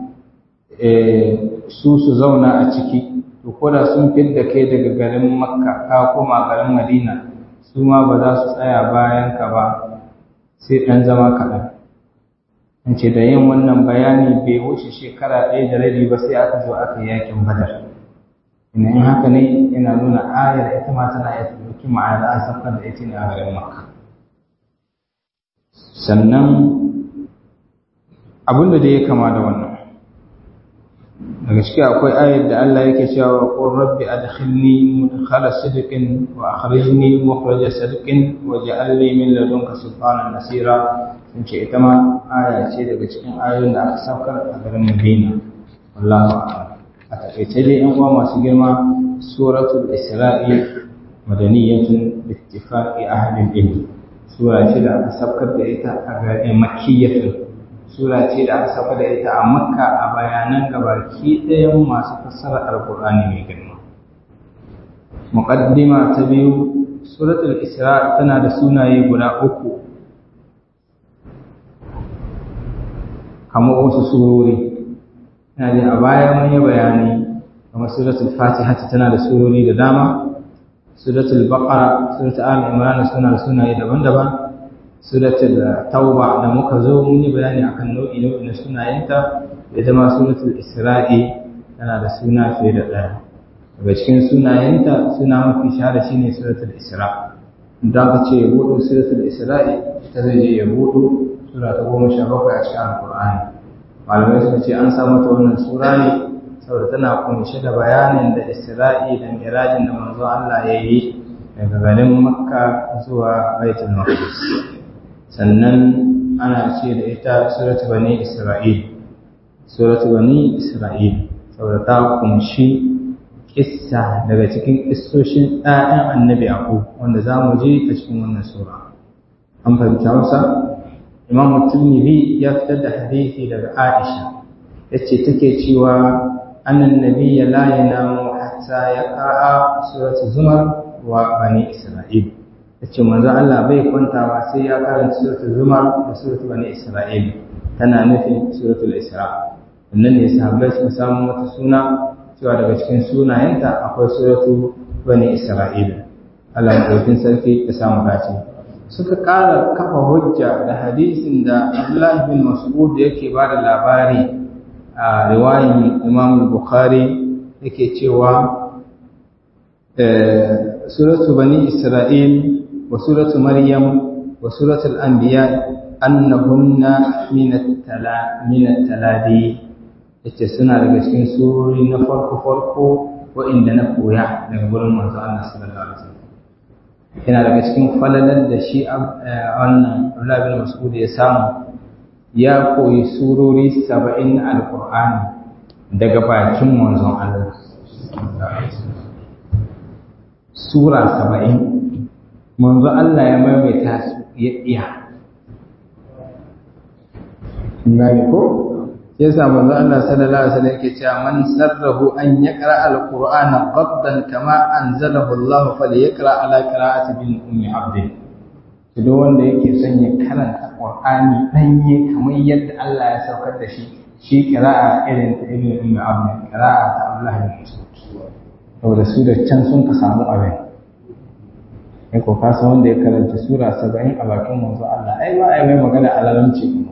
su su zauna a ciki to ko da sun fit da kai daga garin makka ka koma garin madina su ma ba za su tsaya bayan ka ba sai ɗan zama kaɗan an ce da yin wannan bayani bai wuce shekara ɗaya da rabi ba sai aka zo aka yakin badar ina in haka ne yana nuna ayar ita ma tana iya ɗauki ma'ana an saukar da ita ne a garin makka sannan abin da ya kama da wannan daga ciki akwai ayar da Allah yake cewa qur rabbi adkhilni mudkhala sidqin wa akhrijni mukhraja sidqin waj'al li min ladunka sultanan nasira sun ce ita ma aya ce daga cikin ayoyin da aka saukar a garin Madina wallahu a'lam a takaice dai yan uwa masu girma suratul isra'i madaniyatun bi ittifaqi ahli ilm sura ce da aka saukar da ita a garin makkiyatun sura ce da aka saukar da ita a makka a bayanan gabaki ɗayan masu fassara alqur'ani mai girma muqaddima ta biyu suratul isra tana da sunaye guda uku kamar wasu surori ina jin a baya mun yi bayani kamar suratul fatiha tana da surori da dama suratul baqara suratul al imran suna da sunaye daban-daban suratul tauba da muka zo mun yi bayani akan nau'i nau'i na sunayenta da dama suratul isra'i tana da suna fiye da ɗaya daga cikin sunayenta suna mafi shahara shine suratul isra da aka ce ya buɗo suratul isra'i ita zai je ya buɗo sura ta goma sha bakwai a cikin alkur'ani malamai suka ce an samu ta wannan sura ne saboda tana kunshe da bayanin da isra'i da mirajin da manzo Allah ya yi daga garin makka zuwa baitul maqdis sannan ana ce da ita suratu bani isra'il suratu bani isra'il saboda ta kunshi kissa daga cikin kissoshin ɗayan annabi yaqub wanda za mu je a cikin wannan sura an fahimta masa imam tirmidhi ya fitar da hadisi daga aisha yace take cewa annan nabiyya la yanamu hatta yaqra'a suratu zumar wa bani isra'il yace manzo Allah bai kwantawa sai ya karanta suratu zumar da suratu bani isra'il tana nufin suratul isra wannan ne sahabbai suka samu mata suna cewa daga cikin sunayenta akwai suratu bani isra'il Allah ya ɗaukin sarki ya samu dace suka ƙara kafa hujja da hadisin da Abdullahi bin Mas'ud yake ba da labari a riwayin Imam Bukhari yake cewa suratu bani Isra'il wa suratu Maryam wa suratul Anbiya annahunna min at-taladi yace suna daga cikin surori na farko farko wa'inda na koya daga gurin manzo Allah sallallahu alaihi wasallam yana daga cikin falalar da shi wannan Abdullah bin Mas'ud ya samu ya koyi surori 70 na Alƙur'ani daga bakin manzon Allah sura 70 manzon Allah ya maimaita su ya iya ngani ko yasa manzo Allah sallallahu alaihi wasallam yake cewa man sarrahu an yaqra alqur'ana qaddan kama anzalahu Allah falyaqra ala qira'ati bin ummi abd duk wanda yake son ya karanta qur'ani danye kamar yadda Allah ya saukar da shi shi qira'a irin ta ibn ummi abd qira'a ta Abdullah bin Mas'ud saboda su da can sun ka samu abin ai ko ka san wanda ya karanta sura 70 a bakin manzo Allah ai ba ai mai magana alalamci kuma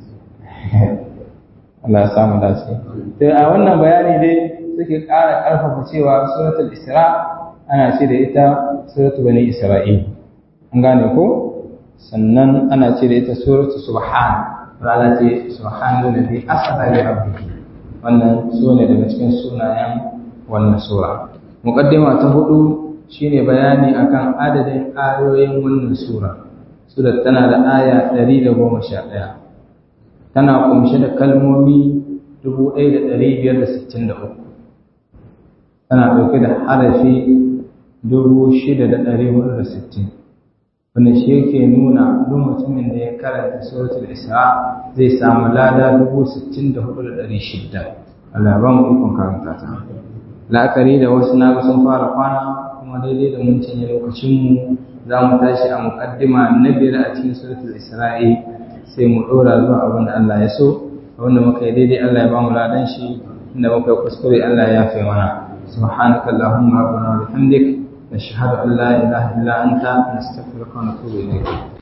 Allah ya samu dace. To a wannan bayani dai suke ƙara ƙarfafa cewa suratul Isra ana ce da ita suratul Bani Isra'il. An gane ko? Sannan ana ce da ita suratul Subhan rana ce subhanahu ladhi asra bi abdihi wannan sune daga cikin sunayen wannan sura muqaddima ta hudu shine bayani akan adadin ayoyin wannan sura sura tana da aya 111 tana kumshe da kalmomi 1563 tana ɗauke da harafi 6,460 wanda shi yake nuna duk mutumin da ya karanta suratul isra zai samu lada 64,600 Allah ba mu ikon karanta ta la'akari da wasu na sun fara kwana kuma daidai da mun cinye lokacinmu za mu tashi a muƙaddima na biyar a cikin suratul isra'i sai mu ɗora zuwa abin da Allah ya so abin da muka yi daidai Allah ya ba mu ladan shi inda muka yi kuskure Allah ya yafe mana سبحانك اللهم ربنا وبحمدك نشهد أن لا إله إلا أنت نستغفرك ونتوب إليك